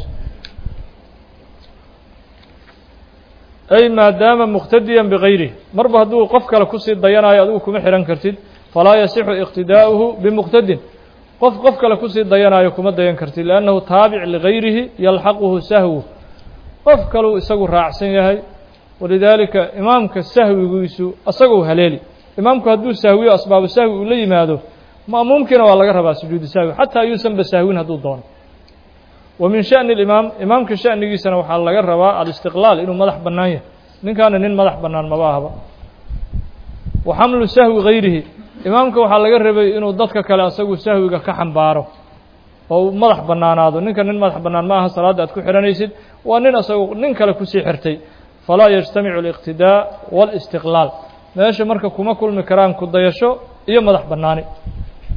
ay maadaama muqtadiyan bigayrihi marba hadduu qof kale kusii dayanayo adigu kuma xihan kartid falaa yasixu iqtidaa'uhu bimuqtadin qof qof kale kusii dayanayo kuma dayan kartid liannahu taabic ligayrihi yalxaquhu sahwu qof kaluu isagu raacsan yahay walidaalika imaamka sahwigiisu asagou haleeli imaamku hadduu sahwiyo asbaabu sahwi uu la yimaado ma'muumkiina waa laga rabaa sujuudu sahwi xataa yuusanba sahwin hadduu doono wa min sha'ni alimaam imaamka sha'nigiisana waxaa laga rabaa alistiqlaal inuu madax bannaan yahay ninkaana nin madax bannaan maba ahba wa xamlu sahwi gayrihi imaamka waxaa laga rabay inuu dadka kale asagu sahwiga ka xambaaro oo uu madax bannaanaado ninka nin madax bannaan ma aha salaadda aad ku xihanaysid waa nin asagu nin kale kusii xirtay falaa yajtamicu aliqtidaa waalistiqlaal meesha marka kuma kulmi karaan ku dayasho iyo madax bannaani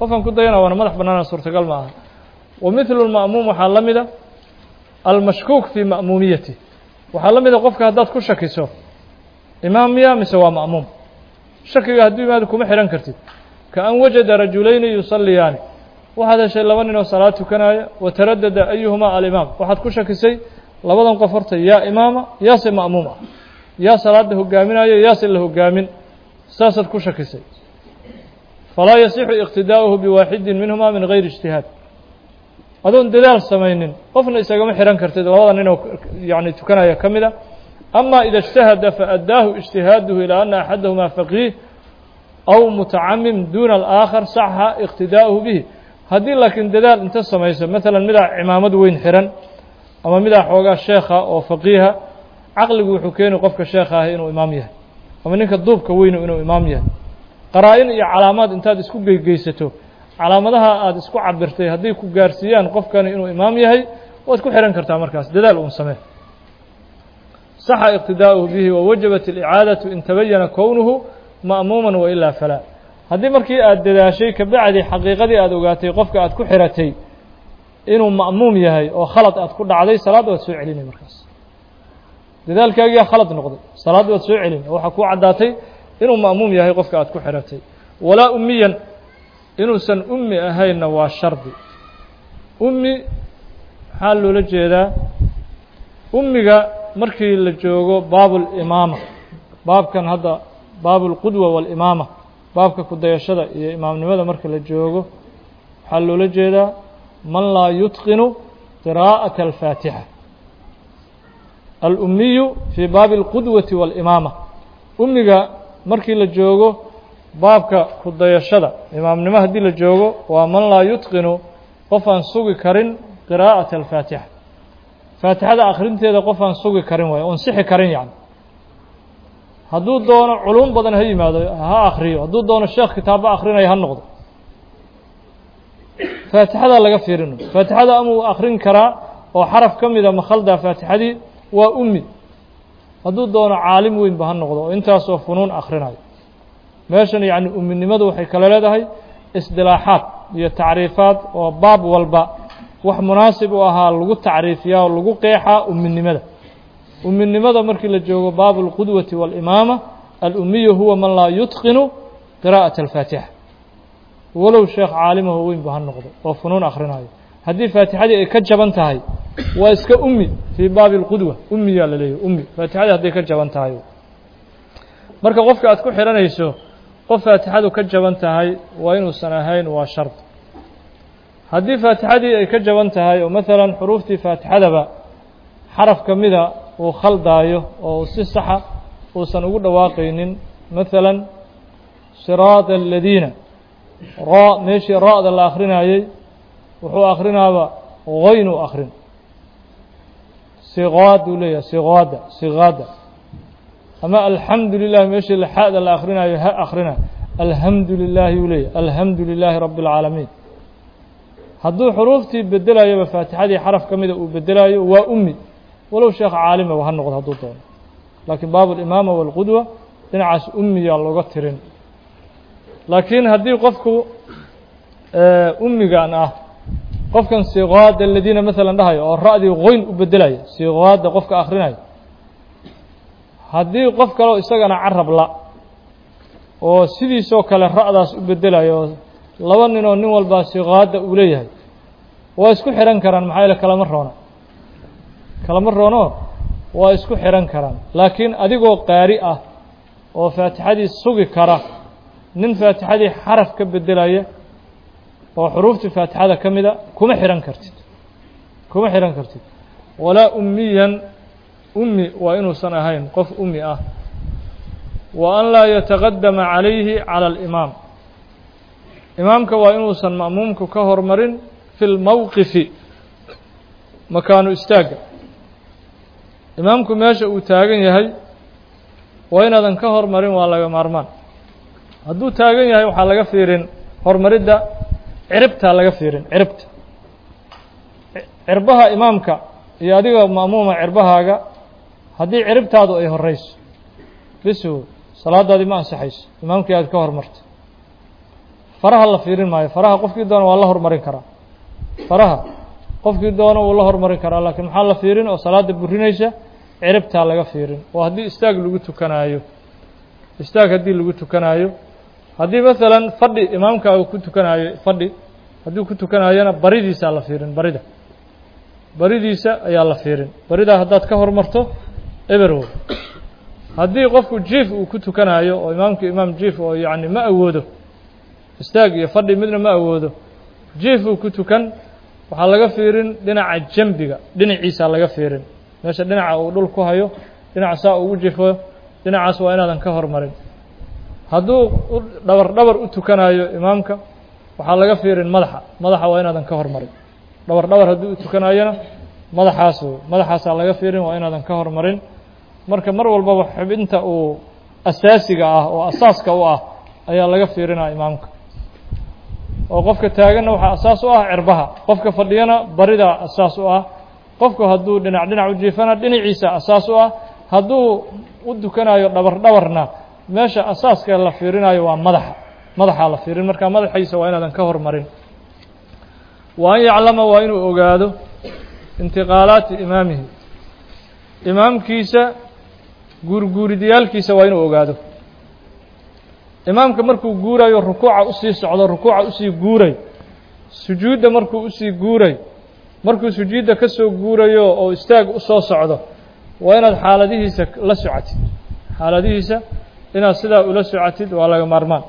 qofkan ku dayana waana madax bannaana suurtagal ma aha wa mithlu lma'muum waxaa la mida almashkuuk fii ma'muumiyati waxaa la mida qofka haddaad ku shakiso imaam miya mise waa ma'muum shakiga hadduu imaado kuma xidhan kartid ka an wajada rajulayni yusalliyaani waxaad heshay laba nin oo salaad tukanaya wa taradada ayuhumaa alimaam waxaad ku shakisay labadan qof horta yaa imaama yaase ma'muum ah yaa salaada hogaaminayo yaase la hogaamin saasaad ku shakisay falaa yasixu iqtidaa'uhu biwaaxidin minhuma min gayri ijtihaad adoon dadaal samaynin qofna isagama xidhan kartid labada ninoo yani tukanaya ka mid a ama ida اجtahada faأddaahu اجtihaaduhu ilى ana axadahumaa faqiih aw mutacamim duna alآakhar saxa iqtidaa'uhu bihi haddii laakiin dadaal inta samayso maala midaa cimaamad weyn xihan ama midaa xoogaa sheekha oo faqiiha caqligu wuxuu keeni qofka sheekha ahi inuu imaam yahay ama ninka duubka weynu inuu imaam yahay qaraa-in iyo calaamaad intaad isku geygeysato calaamadaha aada isku cabirtay hadday ku gaarsiiyaan qofkani inuu imaam yahay waad ku xihan kartaa markaas dadaal uun samee saxa iqtidaa'uhu bihi wawajabat alicaadatu in tabayana kownuhu ma'muuman wailaa falaa haddii markii aada dadaashay kabacdi xaqiiqadii aada ogaatay qofka aad ku xiratay inuu ma'muum yahay oo khalad aad ku dhacday salaadda waad soo celinay markaas dadaalkaagiyaa khalad noqday salaadda waad soo celin oo waxaa kuu caddaatay inuu ma'muum yahay qofka aad ku xiratay walaa ummiyan inuusan ummi ahaynna waa shardi ummi maxaa loola jeedaa ummiga markii la joogo baabulimaama baabkan hadda baabulqudwa waalimaama baabka kudayashada iyo imaamnimada marka la joogo waxaa loola jeedaa man laa yutqinu qiraa'ata alfaatixa alummiyu fii baabi alqudwati waalimaama ummiga markii la joogo baabka kudayashada imaamnimo haddii la joogo waa man laa yutqinu qof aan sugi karin qiraa'ata alfaatixa faatixada akhrinteeda qof aan sugi karin waayo oon sixi karin yacni hadduu doono culum badan ha yimaado ha akhriyo hadduu doono sheekh kitaabo akhrinaya ha noqdo faatixada laga fiirino faatixada amuu akhrin karaa oo xaraf ka mida makhaldaa faatixadii waa ummi hadduu doono caalim weynba ha noqdo oo intaasoo funuun akhrinayo meeshan yacni umminimadu waxay kale leedahay isdilaaxaad iyo tacriifaad oo baab walba wax munaasib u ahaa lagu tacriifiyaa oo lagu qeexaa umminimada umminimada markii la joogo baabu اlqudwati waalimaama alummiyu huwa man laa yutqinu qiraa'ata alfaatixa walow sheekh caalimaho weynba ha noqdo oo funuun akhrinayo haddii faatixadii ay ka jaban tahay waa iska ummi fii baabi اlqudwa ummiyaa la leeyahy ummi faatixadii hadday ka jaban tahay marka qofka aad ku xihanayso qof faatixadu ka jaban tahay waa inuusan ahayn waa shard haddii faatixadii ay ka jaban tahay oo maalan xuruuftii faatixadaba xaraf ka mida uu khaldaayo oo si saxa uusan ugu dhawaaqaynin maalan siraada aladiina raa meeshii ra-da la akrinayey wuxuu akrinaaba goynuu akrin siqaaduu leeyahay siqaada siqaada ama alxamdu lilah meeshii xada la akrinayo ha akrina alhamdu lilaahi uu leeyahy alhamdu lilaahi rabi اlcaalamiin hadduu xuruuftii bedelayoba faatixadii xaraf ka mida uu bedelayo waa ummi walow sheekh caalimaba ha noqdo hadduu doono laakiin baabu alimaama waalqudwa dhinacaas ummiyaa looga tirin laakiin haddii qofku ummigan ah qofkan siqaada aladiina maalan dhahayo oo ra-dii qoyn u bedelaya siqaada qofka akhrinayo haddii qof kaleo isagana carab la oo sidiisoo kale ra-daas u bedelayo oo laba nin oo nin walbaa siqaada uu leeyahay waa isku xihan karaan maxaa yaele kalama roona kalama roono waa isku xihan karaan laakiin adigoo qaari ah oo faatixadii sugi kara nin faatixadii xaraf ka bedelaya oo xuruuftii faatixada ka mida kuma xihan kartid kuma xihan kartid walaa ummiyan ummi waa inuusan ahayn qof ummi ah wa an laa yataqadama calayhi cala alimaam imaamka waa inuusan ma'muumku ka hormarin fi lmowqifi makaanu istaagga imaamku meesha uu taagan yahay waa inaadan ka hormarin waa laga maarmaan hadduu taagan yahay waxaa laga fiirin horumaridda ciribtaa laga fiirin ciribta cirbaha imaamka iyo adiga ma'muuma cirbahaaga haddii ciribtaadu ay horeyso bisu salaadaadii ma ansaxayso imaamkii aad ka hormarto faraha la fiirin maayo faraha qofkii doona waa la hormarin karaa faraha qofkii doona wuu la hormarin karaa laakiin maxaa la fiirin oo salaada burinaysa ciribtaa laga fiirin oo haddii istaag lagu tukanaayo istaag haddii lagu tukanaayo haddii maalan fadhi imaamka uu ku tukanaayo fadhi haddii ku tukanaayona baridiisaa la fiirin barida baridiisa ayaa la fiirin baridaa haddaad ka hormarto eberow haddii qofku jiif uu ku tukanaayo oo imaamku imaam jiif oo yacni ma awoodo istaag iyo fadhi midna ma awoodo jiif uu ku tukan waxaa laga fiirin dhinaca jambiga dhinaciisaa laga fiirin meesha dhinaca uu dhul ku hayo dhinaca saa ugu jifo dhinacaas waa inaadan ka hormarin hadduu dhabar dhabar u tukanaayo imaamka waxaa laga fiirin madaxa madaxa waa inaadan ka hormarin dhabar dhabar haddii u tukanaayona madaxaas madaxaasaa laga fiirin waa inaadan ka hormarin marka mar walbaba xubinta uu asaasiga ah oo asaaska u ah ayaa laga fiirinaa imaamka oo qofka taaganna waxaa asaas u ah cirbaha qofka fadhiyana baridaa asaas u ah qofku hadduu dhinac dhinac u jiifana dhinaciisa asaas u ah hadduu u dukanayo dhabar dhabarna meesha asaaska la fiirinayo waa madaxa madaxaa la fiirin marka madaxiisa waa inaadan ka hormarin wa an yaclama waa inuu ogaado intiqaalaati imaamihi imaamkiisa guurguuridiyaalkiisa waa inuu ogaado imaamka markuu guurayo rukuuca usii socdo rukuuca usii guuray sujuudda markuu usii guuray markuu sujuudda ka soo guurayo oo istaag usoo socdo waa inaad xaaladihiisa la socotid xaaladihiisa inaad sidaa ula socotid waa laga maarmaan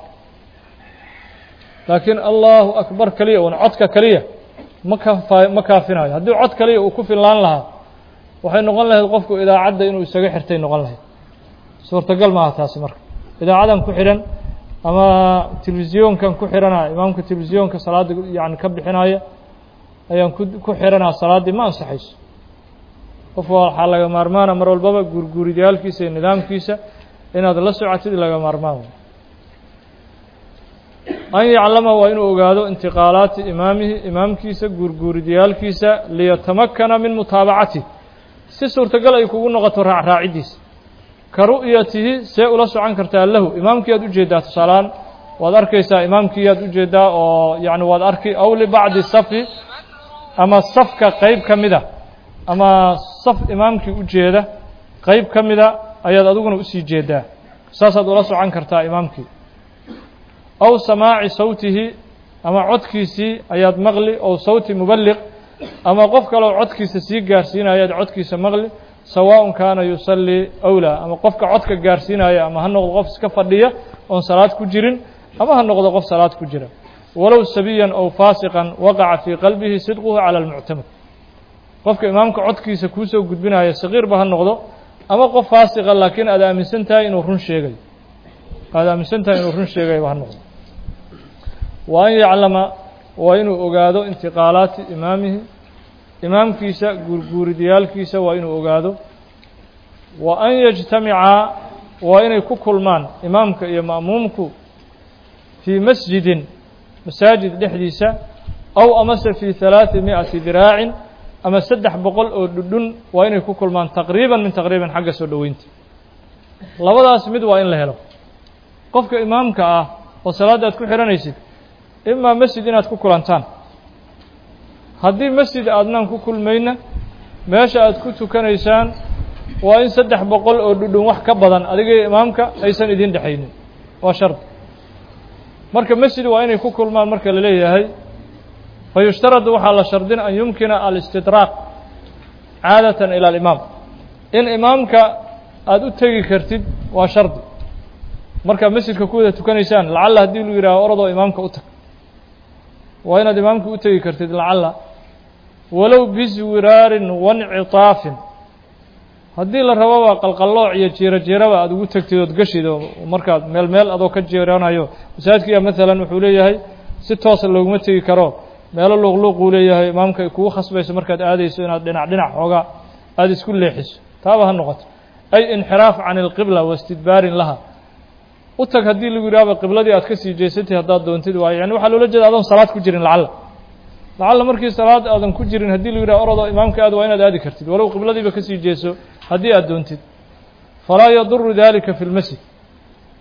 laakiin allahu akbar keliya un codka keliya ma kafa ma kaafinayo haddii cod kaliya uu ku fillaan lahaa waxay noqon lahayd qofku idaacadda inuu isaga xirtay noqon lahayd suurtagal maaha taasi marka idaacadan ku xidhan ama telefisyoonkan ku xidhanaa imaamka telefisyoonka salaadda yani ka bixinaya ayaan ku ku xidhanaa salaaddii ma ansaxayso qofka waxaa laga maarmaana mar walbaba guurguuridayaalkiisa iyo nidaamkiisa inaad la socotid laga maarmaan an yaclama waa inuu ogaado intiqaalaati imaamihi imaamkiisa guurguuridayaalkiisa liyatamakana min mutaabacatih si suurtagal ay kugu noqoto raacraaciddiisa ka ru'yatihi see ula socon kartaa lahu imaamkii aad ujeeddaa tusaalaan waad arkaysaa imaamkii aad ujeeddaa oo yani waad arki aw libacdi safi ama safka qeyb ka mida ama saf imaamkii ujeeda qeyb ka mida ayaad adiguna usii jeedaa saasaad ula socon kartaa imaamkii aw samaaci sawtihi ama codkiisii ayaad maqli ow sawti mubaliq ama qof kaleo codkiisa sii gaarsiinaya ayaad codkiisa maqli sawaaءun kaana yusallii awlaa ama qofka codka gaarsiinaya ama ha noqdo qof iska fadhiya oon salaad ku jirin ama ha noqdo qof salaad ku jira walow sabiyan ow faasiqan waqaca fii qalbihi sidquhu calى اlmuctamad qofka imaamka codkiisa kuusoo gudbinaya sagiirba ha noqdo ama qof faasiqa laakiin aad aaminsan tahay inuu run sheegayo aad aaminsan tahay inuu run sheegayba ha noqdo wa an yaclama waa inuu ogaado intiqaalaati imaamihi imaamkiisa guurguuridayaalkiisa waa inuu ogaado wa an yajtamicaa waa inay ku kulmaan imaamka iyo ma'muumku fii masjidin masaajid dhexdiisa aw amase fii halaaثi mi'ati diraacin ama saddex boqol oo dhudhun waa inay ku kulmaan taqriiban min taqriiban xagga soo dhoweynta labadaas mid waa in la helo qofka imaamka ah oo salaadda aad ku xidhanaysid imaa masjid inaad ku kulantaan haddii masjid aadnaan ku kulmayna meesha aad ku tukanaysaan waa in saddex boqol oo dhudhun wax ka badan adiga imaamka aysan idin dhexaynin waa shardi marka masjid waa inay ku kulmaan marka la leeyahay fa yushtaradu waxaa la shardin an yumkina alistidraaq caadatan ila alimaam in imaamka aada u tegi kartid waa shardi markaad masjidka ku wada tukanaysaan lacalla haddii lu yidhaaho orodoo imaamka u tag waa inaad imaamka u tegi kartid lacalla walow biswiraarin wancitaafin haddii la rabo waa qalqallooc iyo jiiro jiiraba aada ugu tegtid ood gashid oo markaad meel meel adoo ka jeeranayo masaajidkiya maalan wuxuu leeyahay si toosa looguma tegi karo meelo luuqluuquu leeyahay imaamka ay kugu khasbayso markaad aadayso inaad dhinac dhinac xoogaa aada isku leexiso taaba ha noqoto ay inxiraaf can ilqibla wa istidbaarin laha u tag haddii lagu yidhahba qibladii aad ka sii jeesatay haddaad doontid waayo yani waxaa loola jeeda adoon salaad ku jirin lacalla lacalla markii salaad aadan ku jirin haddii lagu yidhaha orodoo imaamka aad waa inaad aadi kartid walow qibladiiba ka sii jeeso haddii aad doontid falaa yaduru dalika fi lmasjid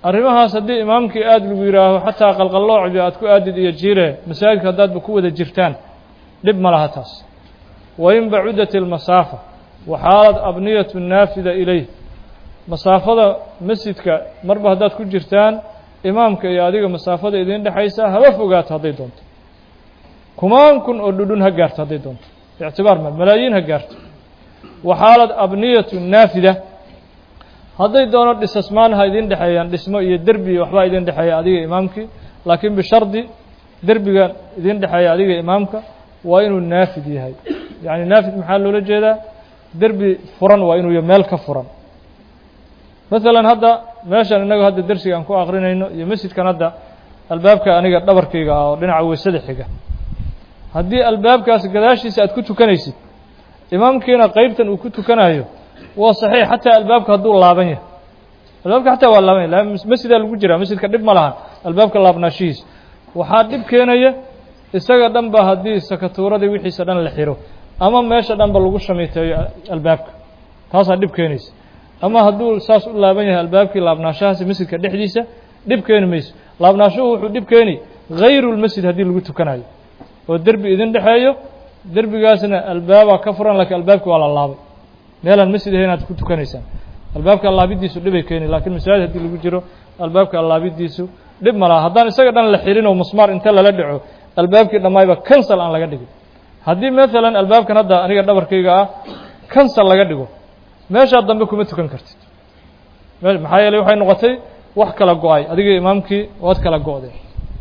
arrimahaas haddii imaamkii aada lagu yidhaaho xataa qalqalloocbi aad ku aadid iyo jiire masaajidka haddaadba ku wada jirtaan dhib ma laha taas wain bacudat ilmasaafa waxaalad abniyatu naafida ilayh masaafada masjidka marba haddaad ku jirtaan imaamka iyo adiga masaafada idiin dhexaysa haba fogaato hadday doonto kumaan kun oo dhudhun ha gaarto hadday doonto ictibaar ma malaayiin ha gaarto waxaalad abniyatu naafida hadday doono dhisasmaan ha idin dhexeeyaan dhismo iyo derbi waxbaa idin dhexeeya adiga imaamkii laakiin bishardi derbiga idin dhexeeya adiga imaamka waa inuu naafid yahay yacni naafid maxaa loola jeedaa derbi furan waa inuu ya meel ka furan masalan hadda meeshan innagu hadda dersiga aan ku akrinayno iyo masjidkan hadda albaabka aniga dhabarkayga ah oo dhinaca weysada xiga haddii albaabkaas gadaashiisa aad ku tukanaysid imaamkiina qeybtan uu ku tukanayo waa saxiix xataa albaabka hadduu laaban yahay albaabka xataa waa laaban yahy masjidaa lagu jiraa masjidka dhib ma lahan albaabka laabnaashihiisa waxaa dhib keenaya isaga dhan ba haddii sakatuuradii wixiisa dhan la xiro ama meesha dhan ba lagu shamiiteeyo albaabka taasaa dhib keenaysa ama hadduu saas u laaban yahay albaabkii laabnaashahaasi masjidka dhexdiisa dhib keeni mayso laabnaashuhu wuxuu dhib keeni hayru lmasjid haddii lagu tukanayo oo derbi idin dhexeeyo derbigaasna albaabaa ka furan laakiin albaabki waa la laabay meelaan masjid ahayn aad ku tukanaysaan albaabka allaabidiisu dhibay keeni lakiin masaajid haddii lagu jiro albaabka allaabidiisu dhib ma laha haddaan isaga dhan la xirin oo musmaar inta lala dhaco albaabkii dhammaayba cancel aan laga dhigin haddii maalan albaabkan hadda aniga dhabarkayga ah cancel laga dhigo meeshaa dambe kuma tukan kartid maxaa yeeley waxay noqotay wax kala go-ay adiga imaamkii waad kala go-deen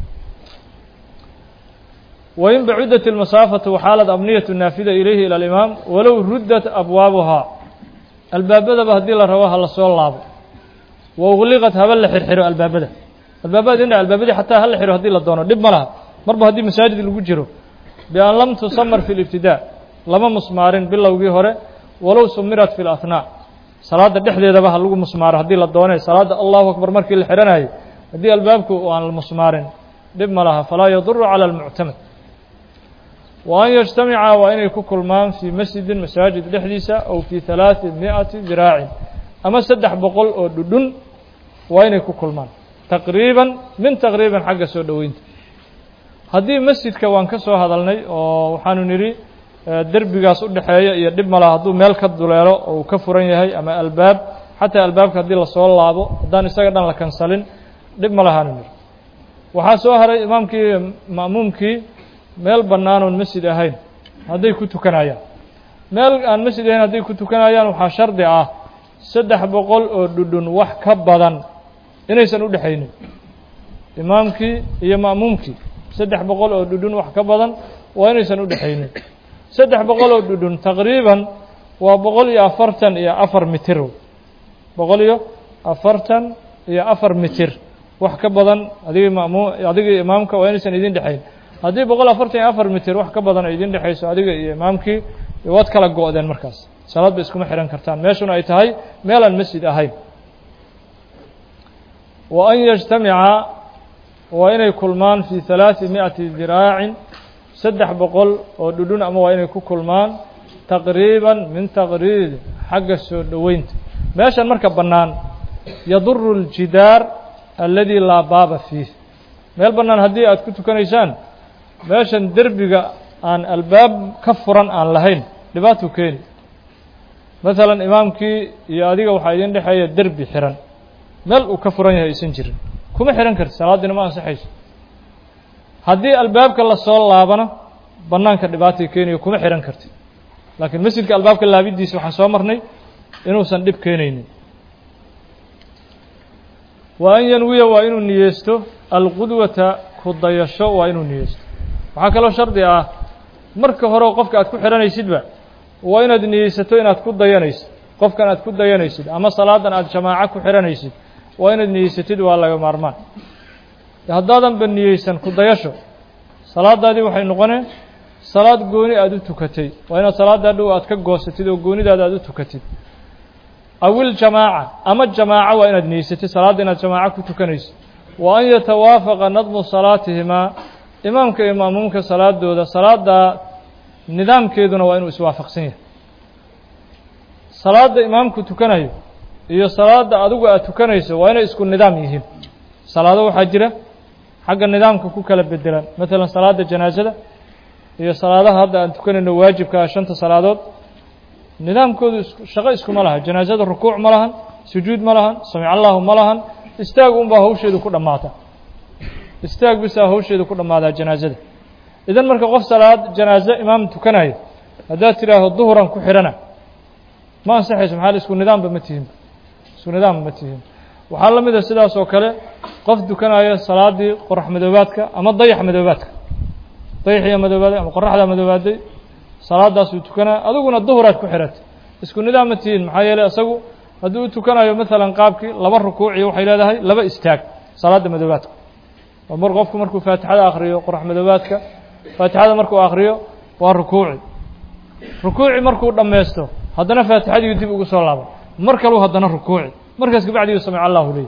wain bacudat ilmasaafatu waxaalad abniyatu naafida ilayhi ila alimaam walow ruddat abwaabuhaa albaabadaba haddii la rabo ha la soo laabo wa ugliqat haba la xirxiro albaabada albaabada dina albaabadii xataa ha la xiro haddii la doono dhib ma laha marba haddii masaajid lagu jiro bian lam tusamar fi libtidaa lama musmaarin bilowgii hore walow sumirat fi lahnaa salaadda dhexdeedaba ha lagu musmaaro haddii la doonay salaadda allahu akbar markii la xidhanayo haddii albaabku aan la musmaarin dhib ma laha falaa yaduru cala almuctamad wa an yajtamica waa inay ku kulmaan fii masjidin masaajid dhexdiisa aw fii halaati mi'ati diraacin ama saddex boqol oo dhudhun waa inay ku kulmaan taqriiban min taqriiban xagga soo dhoweynta haddii masjidka waan ka soo hadalnay oo waxaanu nidhi derbigaas u dhexeeya iyo dhib malaha hadduu meel ka duleelo oo uu ka furan yahay ama albaab xataa albaabka haddii lasoo laabo haddaan isaga dhan la kansalin dhib ma lahaanu nidhi waxaa soo haray imaamkii ma'muumkii meel bannaan oon masjid ahayn hadday ku tukanayaan meel aan masjid ahayn hadday ku tukanayaan waxaa shardi ah saddex boqol oo dhudhun wax ka badan inaysan u dhexaynin imaamkii iyo ma'muumkii saddex boqol oo dhudhun wax ka badan waa inaysan u dhexaynin saddex boqol oo dhudhun taqriiban waa boqol iyo afartan iyo afar mitir boqol iyo afartan iyo afar mitir wax ka badan adigii mamu adigii imaamka waa inaysan idin dhexayn haddii boqol afartan iyo afar mitir wax ka badan ay idin dhexayso adiga iyo imaamkii waad kala go-deen markaas salaad ba iskuma xihan kartaan meeshuna ay tahay meelaan masjid ahayn wa an yajtamica waa inay kulmaan fii halaati mi'ati diraacin saddex boqol oo dhudhun ama waa inay ku kulmaan taqriiban min taqriib xagga soo dhoweynta meeshan marka bannaan yaduru اljidaar aladi laa baaba fiih meel bannaan haddii aad ku tukanaysaan meeshan derbiga aan albaab ka furan aan lahayn dhibaatuu keeni masalan imaamkii iyo adiga waxaa idin dhexeeya derbi xiran meel uu ka furan yahay aysan jirin kuma xihan karti salaaddiina ma ansaxayso haddii albaabka lasoo laabana bannaanka dhibaatay keeniyo kuma xihan karti laakiin masjidka albaabka laabidiisa waxaan soo marnay inuusan dhib keenaynin wa an yanwiya waa inuu niyeysto alqudwata ku dayasho waa inuu niyeysto waxaa kaloo shardi ah marka hore qofka aad ku xidhanaysidba waa inaad niyeysato inaad ku dayanaysid qofkan aad ku dayanaysid ama salaadan aad jamaaco ku xidhanaysid waa inaad niyeysatid waa laga maarmaan haddaadanba niyeysan ku dayasho salaadaadii waxay noqoneen salaad gooni aada u tukatay waa inaad salaaddaa dhow aad ka goosatid oo goonidaada aad u tukatid awil jamaaca ama jamaaco waa inaad niyeysatid salaadda inaad jamaaco ku tukanaysid wa an yatawaafaqa nadmu salaatihimaa imaamka iyo ma'muumka salaadooda salaaddaa nidaamkeeduna waa inuu iswaafaqsan yahay salaadda imaamku tukanayo iyo salaada adigu aad tukanayso waa inay isku nidaam yihiin salaado waxaa jira xagga nidaamka ku kala bedelan maalan salaada janaasada iyo salaadaha hadda aan tukanayno waajibka ah shanta salaadood nidaamkoodu shaqo iskuma laha janaasada rukuuc ma lahan sujuud ma lahan samic allahu ma lahan istaag unbaa hawsheedu ku dhammaata istaag bisaa hawsheedu ku dhammaadaa janaasada idan marka qof salaad janaaso imaam tukanayo haddaad tidhaaho duhuran ku xidhana ma ansaxayso maxaa isku nidaamba ma tihin isku nidaamba ma tihin waxaa la mid a sidaas oo kale qof dukanaya salaadii qorax madoobaadka ama dayax madoobaadka dayaxiya madoobaaday ama qoraxdaa madoobaaday salaadaasuu tukanaya adiguna duhuraad ku xidhatay isku nidaam ma tihiin maxaa yeeley isagu hadduu u tukanayo maalan qaabkii laba rukuuciyo waxay leedahay laba istaag salaadda madoobaadka oo mar qofku markuu faatixada akhriyo qorax madoobaadka faatixada markuu akhriyo waa rukuuci rukuuci markuu dhammaysto haddana faatixadiiu dib ugu soo laaba mar kaluu haddana rukuuci markaas kabacdiyu samic allahu leeyahy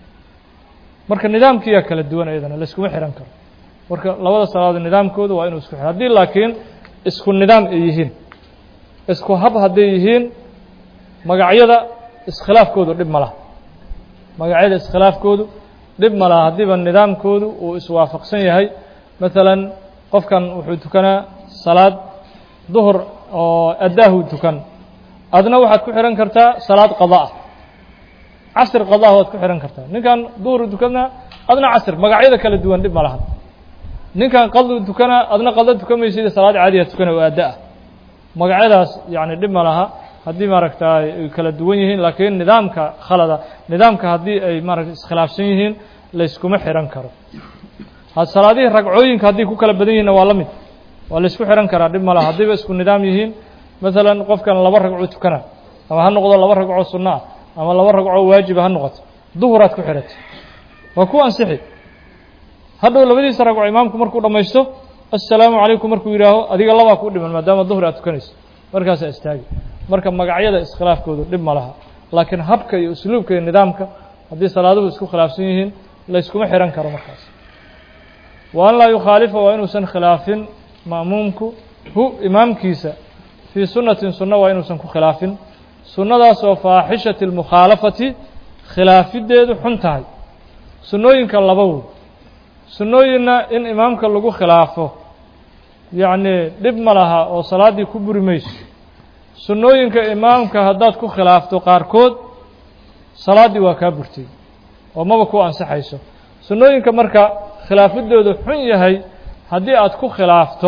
marka nidaamkiiyaa kala duwan iyadana layskuma xihan karo marka labada salaadood nidaamkooda waa inuu isku xidhan haddii laakiin isku nidaam ay yihiin isku hab hadday yihiin magacyada iskhilaafkoodu dhib ma laha magacyada iskhilaafkoodu dhib ma laha haddiiba nidaamkoodu uu iswaafaqsan yahay maalan qofkan wuxuu tukanaa salaad duhur oo addaahu tukan adna waxaad ku xidhan kartaa salaad qadaa casr qadaa waad ku xidhan kartaa ninkan duhur tukanaa adna casr magacyada kala duwan dhib ma laha ninkan qadu tukanaa adna qada tukamaysid salaad caadiya tukana oo adda ah magacyadaas yani dhib ma laha haddii maaragta ay kala duwan yihiin laakiin nidaamka khalada nidaamka haddii ay maarata iskhilaafsan yihiin layskuma xihan karo salaadihii ragcooyinka haddii ku kala badan yihinna waa la mid waa laysku xihan karaa dhib ma laha haddiiba isku nidaam yihiin maalan qofkan laba ragco tukana ama ha noqdo laba ragcoo sunno ah ama laba ragcoo waajiba ha noqoto duhuraad ku xidhatay waa ku ansixi hadhow labadiisa ragco imaamku markuu dhammaysto assalaamu calaykum markuu yidhaaho adiga labaa ku dhiman maadaama duhur aad tukanayso markaasaa istaagi marka magacyada iskhilaafkoodu dhib ma laha laakiin habka iyo usluubka iyo nidaamka haddii salaaduhu isku khilaafsan yihiin layskuma xihan karo markaas wa an laa yukhaalifa waa inuusan khilaafin ma'muumku hu imaamkiisa fii sunnatin sunno waa inuusan ku khilaafin sunnadaasoo faaxishati اlmukhaalafati khilaafideedu xun tahay sunnooyinka laba wey sunnooyinna in imaamka lagu khilaafo yacnii dhib ma laha oo salaaddii ku buri mayso sunnooyinka imaamka haddaad ku khilaafto qaarkood salaaddii waa kaa burtay oo maba ku ansaxayso sunnooyinka marka khilaafidoodu xun yahay haddii aad ku khilaafto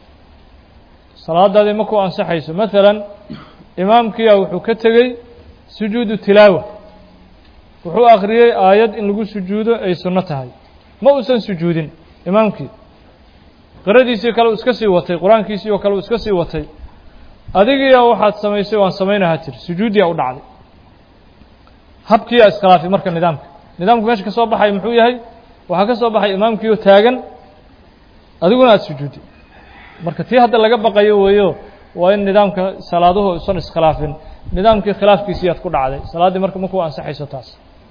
salaadaadii ma ku ansaxayso maalan imaamkiyaa wuxuu ka tegey sujuudu tilaawa wuxuu akhriyey aayad in lagu sujuudo ay sunno tahay ma uusan sujuudin imaamkii qiradiisii kale uu iska sii watay qur-aankiisii oo kale uu iska sii watay adigiiya waxaad samaysay waan samaynahaa tiri sujuudiyaa u dhacday habkiiyaa iskhilaafay marka nidaamka nidaamku meesha ka soo baxay muxuu yahay waxaa ka soo baxay imaamkiioo taagan adiguna aada sujuudi marka tii hadda laga baqayo weeyo waa in nidaamka salaaduhu isan iskhilaafin nidaamkii khilaafkiisiiyaad ku dhacday salaaddii marka maku ansaxayso taas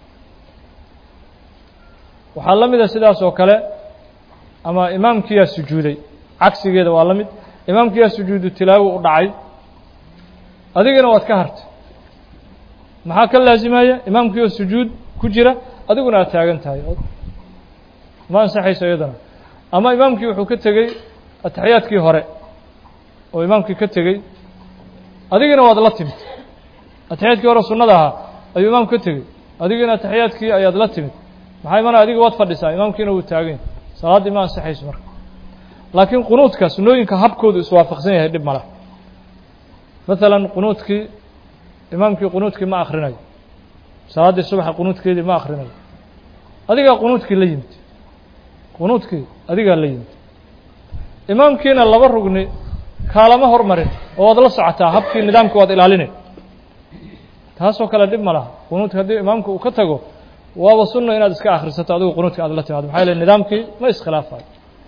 waxaa la mida sidaas oo kale ama imaamkiyaa sujuuday cagsigeeda waa la mid imaamkiyaa sujuudu tilaawo u dhacay adigana waad ka hartay maxaa ka laasimaya imaamkii oo sujuud ku jira adiguna aad taagan tahay ma ansaxayso iyadana ama imaamkii wuxuu ka tegey ataxiyaadkii hore oo imaamkii ka tegey adigina waad la timid ataxiyaadkii hore sunnada ahaa ayuu imaamku ka tegey adigina ataxiyaadkii ayaad la timid maxaa imana adiga waad fadhisaa imaamkiina wuu taagan yahay salaaddii ma ansaxayso marka laakiin qunuudka sunnooyinka habkoodu iswaafaqsan yahay dhib mala maalan qunuudkii imaamkii qunuudkii ma akhrinayo salaaddii subaxa qunuudkeedii ma akhrinayo adigaa qunuudkii la yimid qunuudkii adigaa la yimid imaamkiina laba rugni kaalama hormarin oo waad la socotaa habkii nidaamka waad ilaalinay taasoo kale dhib ma laha qunuudka haddii imaamka uu ka tago waaba sunna inaad iska akhrisato adigu qunuudka aad la timaado maxaa yeele nidaamkii ma iskhilaafayo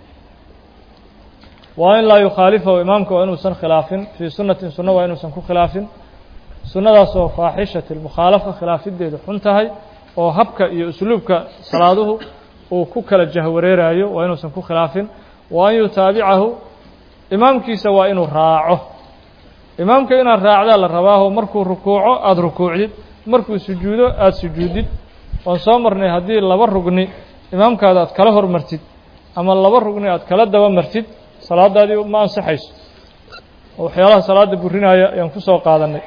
waa in laa yukhaalifahu imaamka waa inuusan khilaafin fii sunnatin sunna waa inuusan ku khilaafin sunnadaasoo faaxishati lmukhaalafa khilaafideedu xun tahay oo habka iyo usluubka salaaduhu uu ku kala jahwareerayo waa inuusan ku khilaafin wa an yutaabicahu imaamkiisa waa inuu raaco imaamka inaad raacdaa la rabaaho markuu rukuuco aada rukuucdid markuu sujuudo aada sujuudid waan soo marnay haddii laba rugni imaamkaada aad kala hormartid ama laba rugni aad kala daba martid salaadaadii ma ansaxayso oo waxyaalaha salaada burinaya ayaan ku soo qaadanay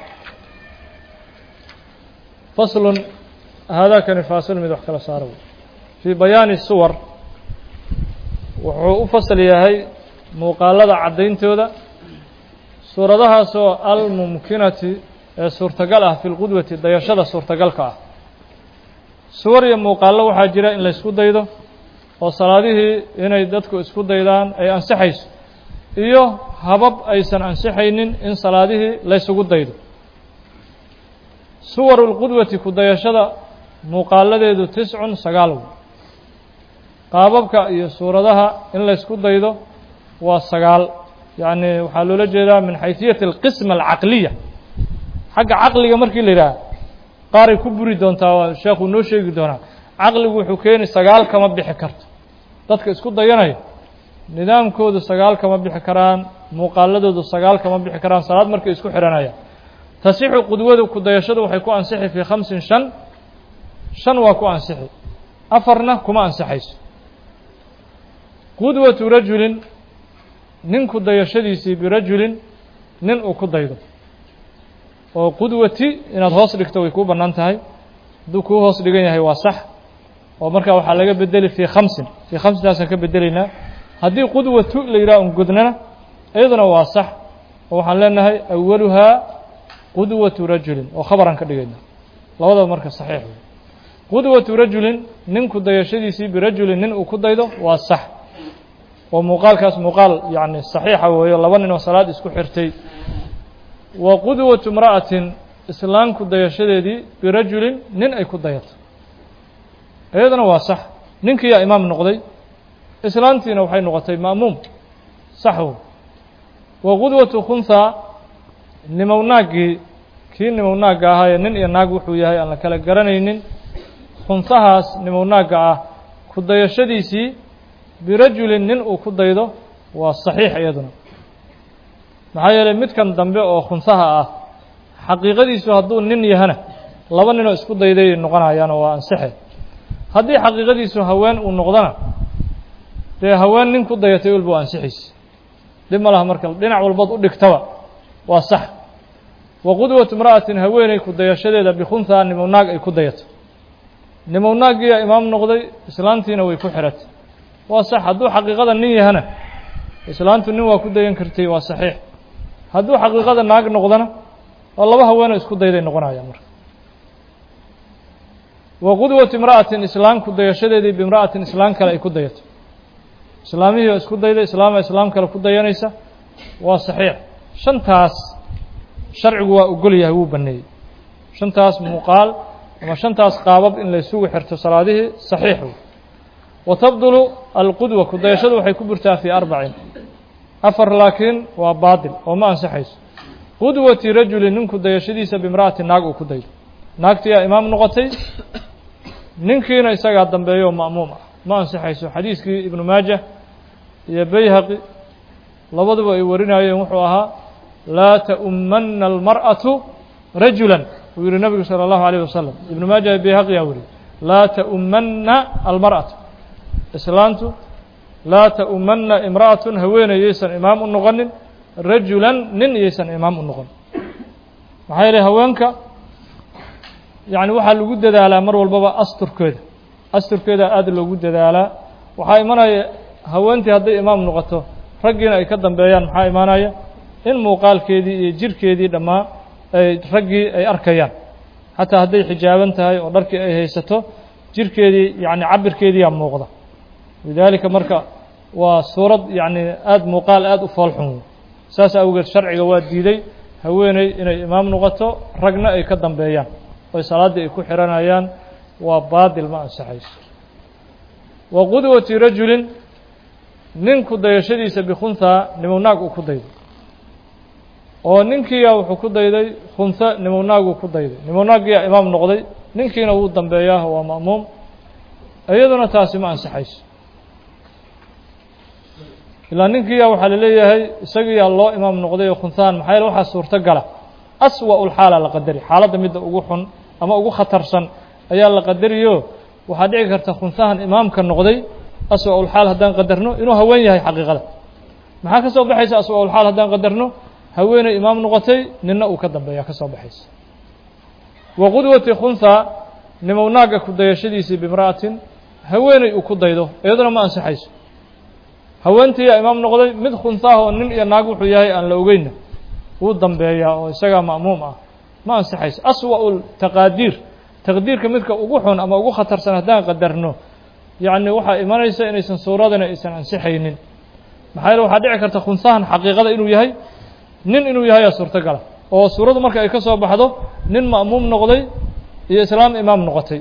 faslun haadaakani faasil mid wax kala saara wey fii bayaani suwar wuxuu u fasal yahay muuqaalada caddayntooda suuradahaasoo almumkinati ee suurtagal ah fi lqudwati dayashada suurtagalka ah suwar iyo muuqaallo waxaa jira in la ysku daydo oo salaadihii inay dadku isku daydaan ay ansaxayso iyo habab aysan ansixaynin in salaadihii laysugu daydo suwaru lqudwati ku dayashada muuqaaladeedu tiscun sagaal wey qaababka iyo suuradaha in laysku daydo waa sagaal yacni waxaa loola jeedaa min xayثiyati alqisma alcaqliya xagga caqliga markii la yidhaha qaaray ku buri doontaa waa sheekuu noo sheegi doonaa caqligu wuxuu keeni sagaal kama bixi karto dadka isku dayanaya nidaamkoodu sagaal kama bixi karaan muuqaaladoodu sagaal kama bixi karaan salaad markay isku xidhanayaan tasixu qudwadu ku dayashadu waxay ku ansixi fii khamsin shan shan waa ku ansixi afarna kuma ansixayso qudwatu rajulin nin ku dayashadiisii birajulin nin uu ku daydo oo qudwati inaad hoos dhigto way kuu bannaan tahay hadduu kuu hoos dhigan yahay waa sax oo markaa waxaa laga bedeli fii khamsin fii khamsintaasaan ka bedelaynaa haddii qudwatu la yidhaha un godnana iyaduna waa sax oo waxaan leenahay awaluhaa qudwatu rajulin oo khabaraan ka dhigayna labadaba marka saxiix wey qudwatu rajulin nin ku dayashadiisii birajulin nin uu ku daydo waa sax oo muuqaalkaas muuqaal yacni saxiixa weeyo laba nin oo salaad isku xirtay wa qudwatu imra'atin islaan ku dayashadeedii birajulin nin ay ku dayato iyaduna waa sax ninkiiyaa imaam noqday islaantiina waxay noqotay ma'muum sax wey wa qudwatu khunhaa nimownaagii kii nimownaagga ahaayee nin iyo naag wuxuu yahay aan la kala garanaynin khunhahaas nimownaagga ah ku dayashadiisii birajulin nin uu ku daydo waa saxiix iyaduna maxaa yeelay midkan dambe oo khunhaha ah xaqiiqadiisu hadduu nin yahana laba ninoo isku dayday noqonayaano waa ansaxe haddii xaqiiqadiisu haween uu noqdona dee haween nin ku dayatay walba waa ansixaysa dhib ma laha marka dhinac walbood u dhigtaba waa sax wa qudwatu imra'atin haweeney ku dayashadeeda bikhunhaa nimownaag ay ku dayato nimownaaggiiyaa imaam noqday islaantiina way ku xiratay waa sax hadduu xaqiiqada nin yahana islaantu nin waa ku dayan kartay waa saxiix hadduu xaqiiqada naag noqdona oo laba haweenoo isku dayday noqonayaan marka wa qudwatu imra'atin islaan ku dayashadeedii biimra'atin islaan kale ay ku dayato islaamihii oo isku dayday islaama islaam kale ku dayanaysa waa saxiix shantaas sharcigu waa ogol yahay wuu baneeyey shantaas muuqaal ama shantaas qaabab in laysugu xirto salaadihii saxiix wey wa tabdulu alqudwa ku dayashadu waxay ku burtaa fii arbacin afar laakiin waa baatil oo ma ansaxayso qudwati rajulin ninku dayashadiisa bimra'ati naag uu ku daydo naagtiyaa imaam noqotay ninkiina isagaa dambeeyo ma'muum ah ma ansaxayso xadiiskii ibnu maaja iyo bayhaqi labaduba ay warinayeen wuxuu ahaa laa ta'ummanna almar'atu rajulan uu yihi nabigu salى اllahu عalيه wasalam ibnu maaja iyo bayhaqi yaa weriye laa ta'ummanna almar'atu islaantu laa ta'ummanna imra'atun haweeney yaysan imaam u noqonin rajulan nin yaysan imaam u noqon maxaa yeelay haweenka yacni waxaa lagu dadaalaa mar walbaba asturkeeda asturkeeda aada loogu dadaalaa waxaa imanaya haweentii hadday imaam noqoto raggiina ay ka dambeeyaan maxaa imaanaya in muuqaalkeedii iyo jirkeedii dhammaa ay raggii ay arkayaan xataa hadday xijaaban tahay oo dharkii ay haysato jirkeedii yacni cabirkeediiyaa muuqda lidaalika marka waa suurad yacni aada muuqaal aada u foolxun wey saas awgeed sharciga waa diiday haweeney inay imaam noqoto ragna ay ka dambeeyaan oy salaaddii ay ku xihanayaan waa baadil ma ansaxayso wa qudwati rajulin nin ku dayashadiisa bikhunhaa nimownaag uu ku dayday oo ninkiiyaa wuxuu ku dayday khunha nimownaaguu ku dayday nimownaaggiyaa imaam noqday ninkiina wuu dambeeyaa waa ma'muum iyaduna taasi ma ansaxayso ilaa ninkiiyaa waxaa la leeyahay isagiyaa loo imaam noqday oo khunhaan maxaa yaele waxaa suurto gala aswa ulxaala la qadari xaaladda midda ugu xun ama ugu khatarsan ayaa la qadariyo waxaa dhici karta khunsahan imaamka noqday aswa-ulxaal haddaan qadarno inuu haween yahay xaqiiqada maxaa ka soo baxaysa aswa-ulxaal haddaan qadarno haweeney imaam noqotay ninna uu ka dambeeya ka soo baxaysa wa qudwati khunhaa nimow naagga ku dayashadiisii bimra'atin haweeney uu ku daydo iyaduna ma ansixayso haweentiiyaa imaam noqday mid khunhaah oo nin iyo naag wuxuu yahay aan la ogeynna wuu dambeeyaa oo isagaa ma'muum ah ma ansixayso aswa-u taqaadiir taqdiirka midka ugu xun ama ugu khatarsan haddaan qadarno yacni waxaa imanaysa inaysan suuradana aysan ansixaynin maxaa yeele waxaa dhici karta khunsahan xaqiiqada inuu yahay nin inuu yahayaa suurtogala oo suuraddu marka ay ka soo baxdo nin ma'muum noqday iyo islaam imaam noqotay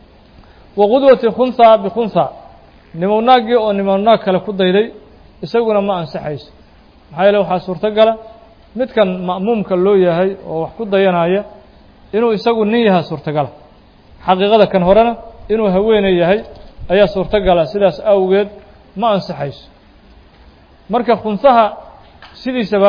wa qudwati khunhaa bikhunhaa nimow naaggii oo nimow naag kale ku dayday isaguna ma ansixayso maxaa yeele waxaa suurtogala midkan ma'muumka loo yahay oo wax ku dayanaya inuu isagu nin yahaa suurtogala xaqiiqada kan horena inuu haweeney yahay ayaa suurtogala sidaas awgeed ma ansixayso marka khunsaha sidiisaba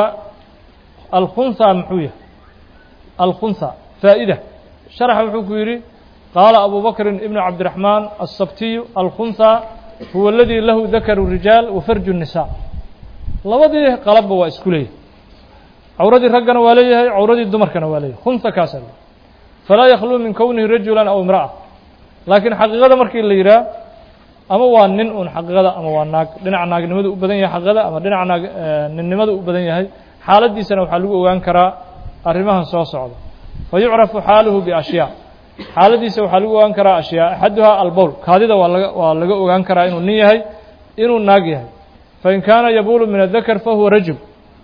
alkhunha muxuu yahay alkhunha faa'ida sharaxa wuxuu ku yidhi qaala abu bakrin ibnu cabdiraxmaan asabtiyu alkhunha huwa aladii lahu dakaru rijaal wa farju الnisaa labadii qalabba waa isku leeyahay cawradii raggana waa leeyahay cawradii dumarkana waa leeyahay khunha kaasa falaa yakhluu min kownihi rajulan aw imra'a laakiin xaqiiqada markii la yidhaah ama waa nin uun xaqiiqada ama waa naag dhinaca naagnimadu u badan yahay xaqiiqada ama dhinaca naag ninnimadu u badan yahay xaaladiisana waxaa lagu ogaan karaa arrimahan soo socda fa yucrafu xaaluhu biashyaa xaaladiisa waxaa lagu ogaan karaa ashyaa axaduhaa albowl kaadida waa laga waa laga ogaan karaa inuu nin yahay inuu naag yahay fain kaana yabuulu min adakar fahuwa rajul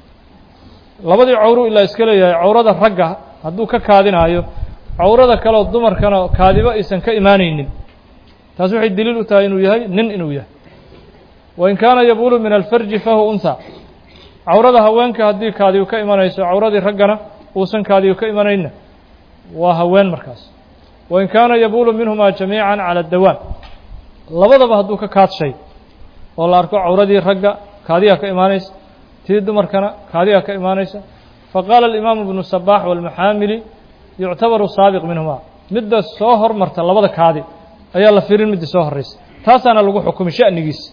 labadii cawru ilaa iska leeyahay cawrada ragga hadduu ka kaadinaayo cawrada kaleo dumarkana kaadiba aysan ka imaanaynin taas waxay deliil u tahay inuu yahay nin inuu yahay wain kaana yabuulu min alfarji fahuwa unha cawrada haweenka haddii kaadigu ka imanayso cawradii raggana uusan kaadigu ka imanayna waa haween markaas wain kaana yabuulu minhumaa jamiica cala dawaan labadaba hadduu ka kaadshay oo la arko cawradii ragga kaadigaa ka imaanaysa tii dumarkana kaadigaa ka imaanaysa faqaala alimaamu ibnu sabaax walmaxaamili yuctabaru saabiq minhumaa midda soo hormarta labada kaadi ayaa la firin midda soo horraysa taasaana lagu xukumi sha'nigiisa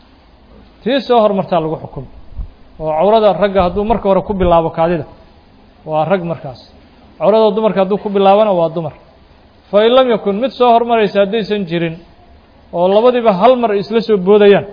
tii soo hormartaa lagu xukumi oo cawrada ragga hadduu marka hore ku bilaabo kaadida waa rag markaas cawrada dumarka hadduu ku bilaabana waa dumar fa in lam yakun mid soo hormaraysa haddaysan jirin oo labadiiba hal mar ay isla soo boodayaan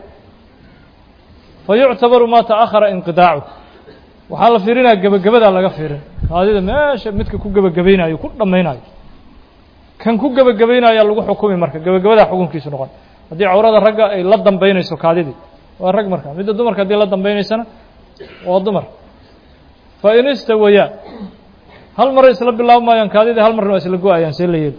fa yuctabaru maa ta'akhara inqidaacu waxaa la fiirinaya gebagabadaa laga fiirin kaadida meesha midka ku gebagabaynayo ku dhammaynayo kan ku gebagabaynayaa lagu xukumi marka gebagabadaa xukunkiisu noqon haddii cawrada ragga ay la dambaynayso kaadidii waa rag marka midda dumarka haddii la dambaynaysana waa dumar fa in istawayaa hal maray isla bilaabi maayaan kaadidii hal marna waa isla go-ayaan see la yeeli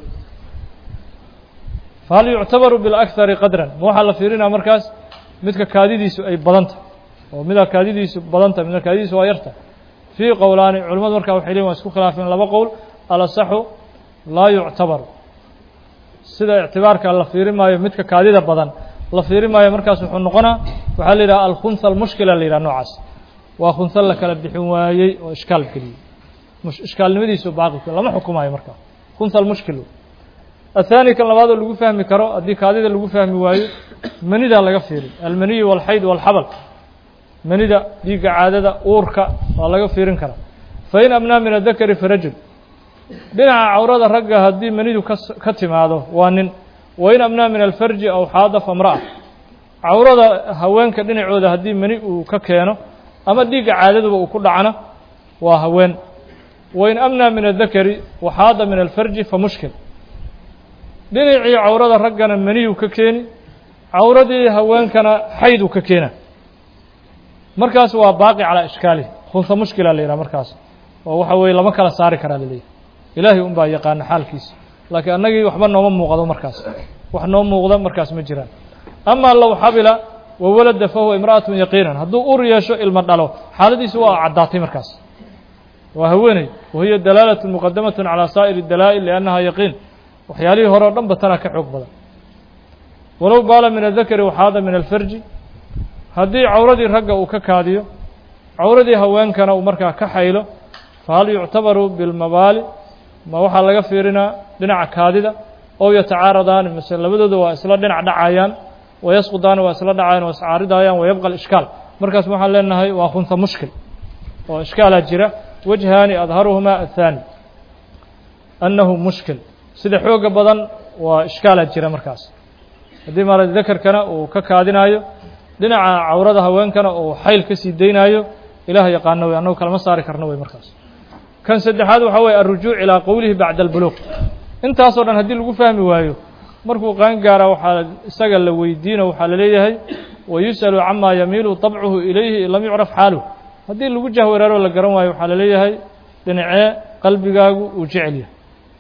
fahal yuctabaru bilakhari qadran ma waxaa la fiirinaya markaas midka kaadidiisu ay badanta oo midaa kaadidiisu badanta midna kaadidiisu waa yarta fii qowlaani culimmadu markaa waxay leeyiin waa isku khilaafeen laba qowl alasaxu laa yuctabaru sida ictibaarka la fiirin maayo midka kaadida badan la fiirin maayo markaas wuxuu noqonaa waxaa la yidhaha alkhunha almushkila la yidhaha noocaas waa khunha la kala bixin waayey oo ishkaal geliyey ishkaalnimadiisu baaqi lama xukumayo markaa khunha almushkil aلثaanي kan labaadoo lagu fahmi karo haddii kaadida lagu fahmi waayo manida laga fiirin almaniyu wاlxayd wاlxabl manida dhiigga caadada uurka waa laga fiirin karaa fain abnaa min adakari farajul dhinaca cawrada ragga haddii manidu ka timaado waa nin wain abnaa min alfarji aw xaada famra'a cawrada haweenka dhinacooda haddii mani uu ka keeno ama dhiigga caadaduba uu ku dhacna waa haween wain amnaa min adakari waxaada min alfarji fa mushkil dhinacii cawrada raggana maniyuu ka keeni cawradii haweenkana xayduu ka keena markaas waa baaqi calaa ishkaalihi khunha mushkila la yidhaha markaas oo waxa weeye lama kala saari karaa laleeyahy ilaahay un baa yaqaana xaalkiisa laakiin annagii waxba nooma muuqdo markaas wax noo muuqda markaas ma jiraan amaa low xabila wa walada fahuwa imra'atun yaqiinan hadduu ur yeesho ilmo dhalo xaaladiisu waa caddaatay markaas waa haweeney wahiya dalaalatun muqadamatun calaa saa'iri dalaa'il liannaha yaqiin waxyaalihii hore o dhan ba tanaa ka xoog badan walow baala min adakari waxaada min alfarji haddii cawradii ragga uu ka kaadiyo cawradii haweenkana uu markaa ka xaylo fahal yuctabaru bilmabaali ma waxaa laga fiirinaa dhinaca kaadida ow yatacaaradaani mase labadooda waa isla dhinac dhacayaan wayasqudaani waa isla dhacayaan waa iscaaridayaan wayabqa ishkaal markaas waxaan leenahay waa khunta mushkil oo ishkaalaa jira wajhaani adharuhumaa athaani annahu mushkil sida xooga badan waa ishkaalaa jira markaas haddii maarata dakarkana uu ka kaadinaayo dhinaca cawrada haweenkana uu xayl ka sii daynaayo ilaah yaqaano wey annagu kalama saari karno wey markaas kan saddexaad waxaa weye alrujuuc ilaa qowlihi bacda albuluuq intaasoo dhan haddii lagu fahmi waayo markuu qaan gaara waxaa isaga la weydiino waxaa la leeyahay wayus'alu camaa yamiilu طabcuhu ilayhi in lam yucraf xaaluh haddii lagu jahwareero la garan waayo waxaa la leeyahay dhinacee qalbigaagu uu jecel yahay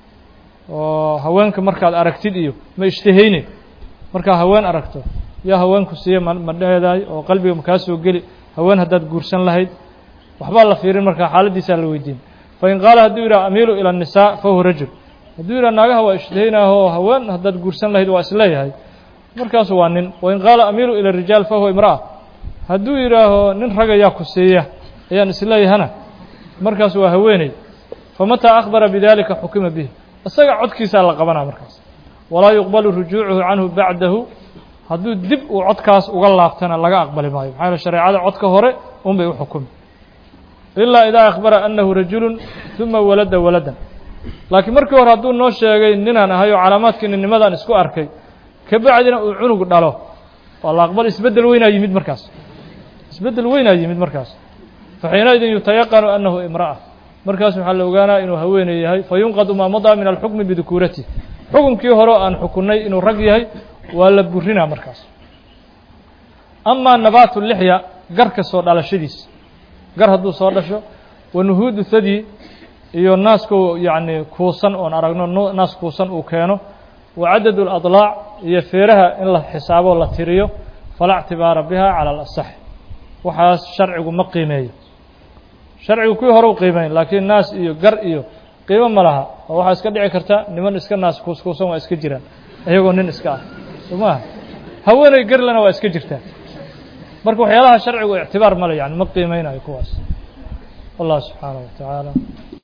oo haweenka markaad aragtid iyo ma ishtahayne markaa haween aragto yaa haweenku siiye ma ma dheedaay oo qalbiga makaa soo geli haween haddaad guursan lahayd waxbaa la fiirin markaa xaaladiisaa la weydiin fain qaala hadduu yidhaha amiilu ila الnisaa fahuwa rajul hadduu yidhaha naagaha waa ishtahaynaahoo haween haddaad guursan lahayd waa isleeyahay markaasu waa nin wain qaala amiilu ila rijaal fahuwa imra'a hadduu yidhaaho nin rag ayaa ku siiya ayaan isleeyahana markaas waa haweeney famataa akhbara bidalika xukima bih isaga codkiisaa la qabanaa markaas walaa yuqbalu rujuucuhu canhu bacdahu hadduu dib uu codkaas uga laabtana laga aqbali maayo maxaa yaele shareecada codka hore un bay u xukumi ilaa idaa akhbara annahu rajulun uma walada waladan laakiin markii hore hadduu noo sheegay ninaan ahay oo calaamaadkii ninnimadaan isku arkay kabacdina uu cunug dhalo waa la aqbal isbeddel weynaa yimid markaas isbeddel weynaa yimid markaas fa xiinaidin yutayaqanu annahu imra'a markaas waxaa la ogaanaa inuu haweeney yahay fa yunqadu maa madaa min alxukmi bidukuuratih xukunkii hore aan xukunnay inuu rag yahay waa la burinaa markaas amaa nabaatu lixya garka soo dhalashadiis gar hadduu soo dhasho wa nuhuudu thadyi iyo naasku yacni kuusan oon aragno naas kuusan uu keeno wa cadad اladlaac iyo feeraha in la xisaabo la tiriyo falaa اctibaara biha calى alasax waxaas sharcigu ma qiimeeyo sharcigu kuwii hore u qiimeyn laakiin naas iyo gar iyo qiimo ma laha oo waxaa iska dhici karta niman iska naas kuuskuusan waa iska jiraan iyagoo nin iska ah soo maaha haweeney garlena waa iska jirtaa marka waxyaalaha sharcigu ictibaar male yani ma qiimeynayo kuwaas wallah subxaanaه wa tacaala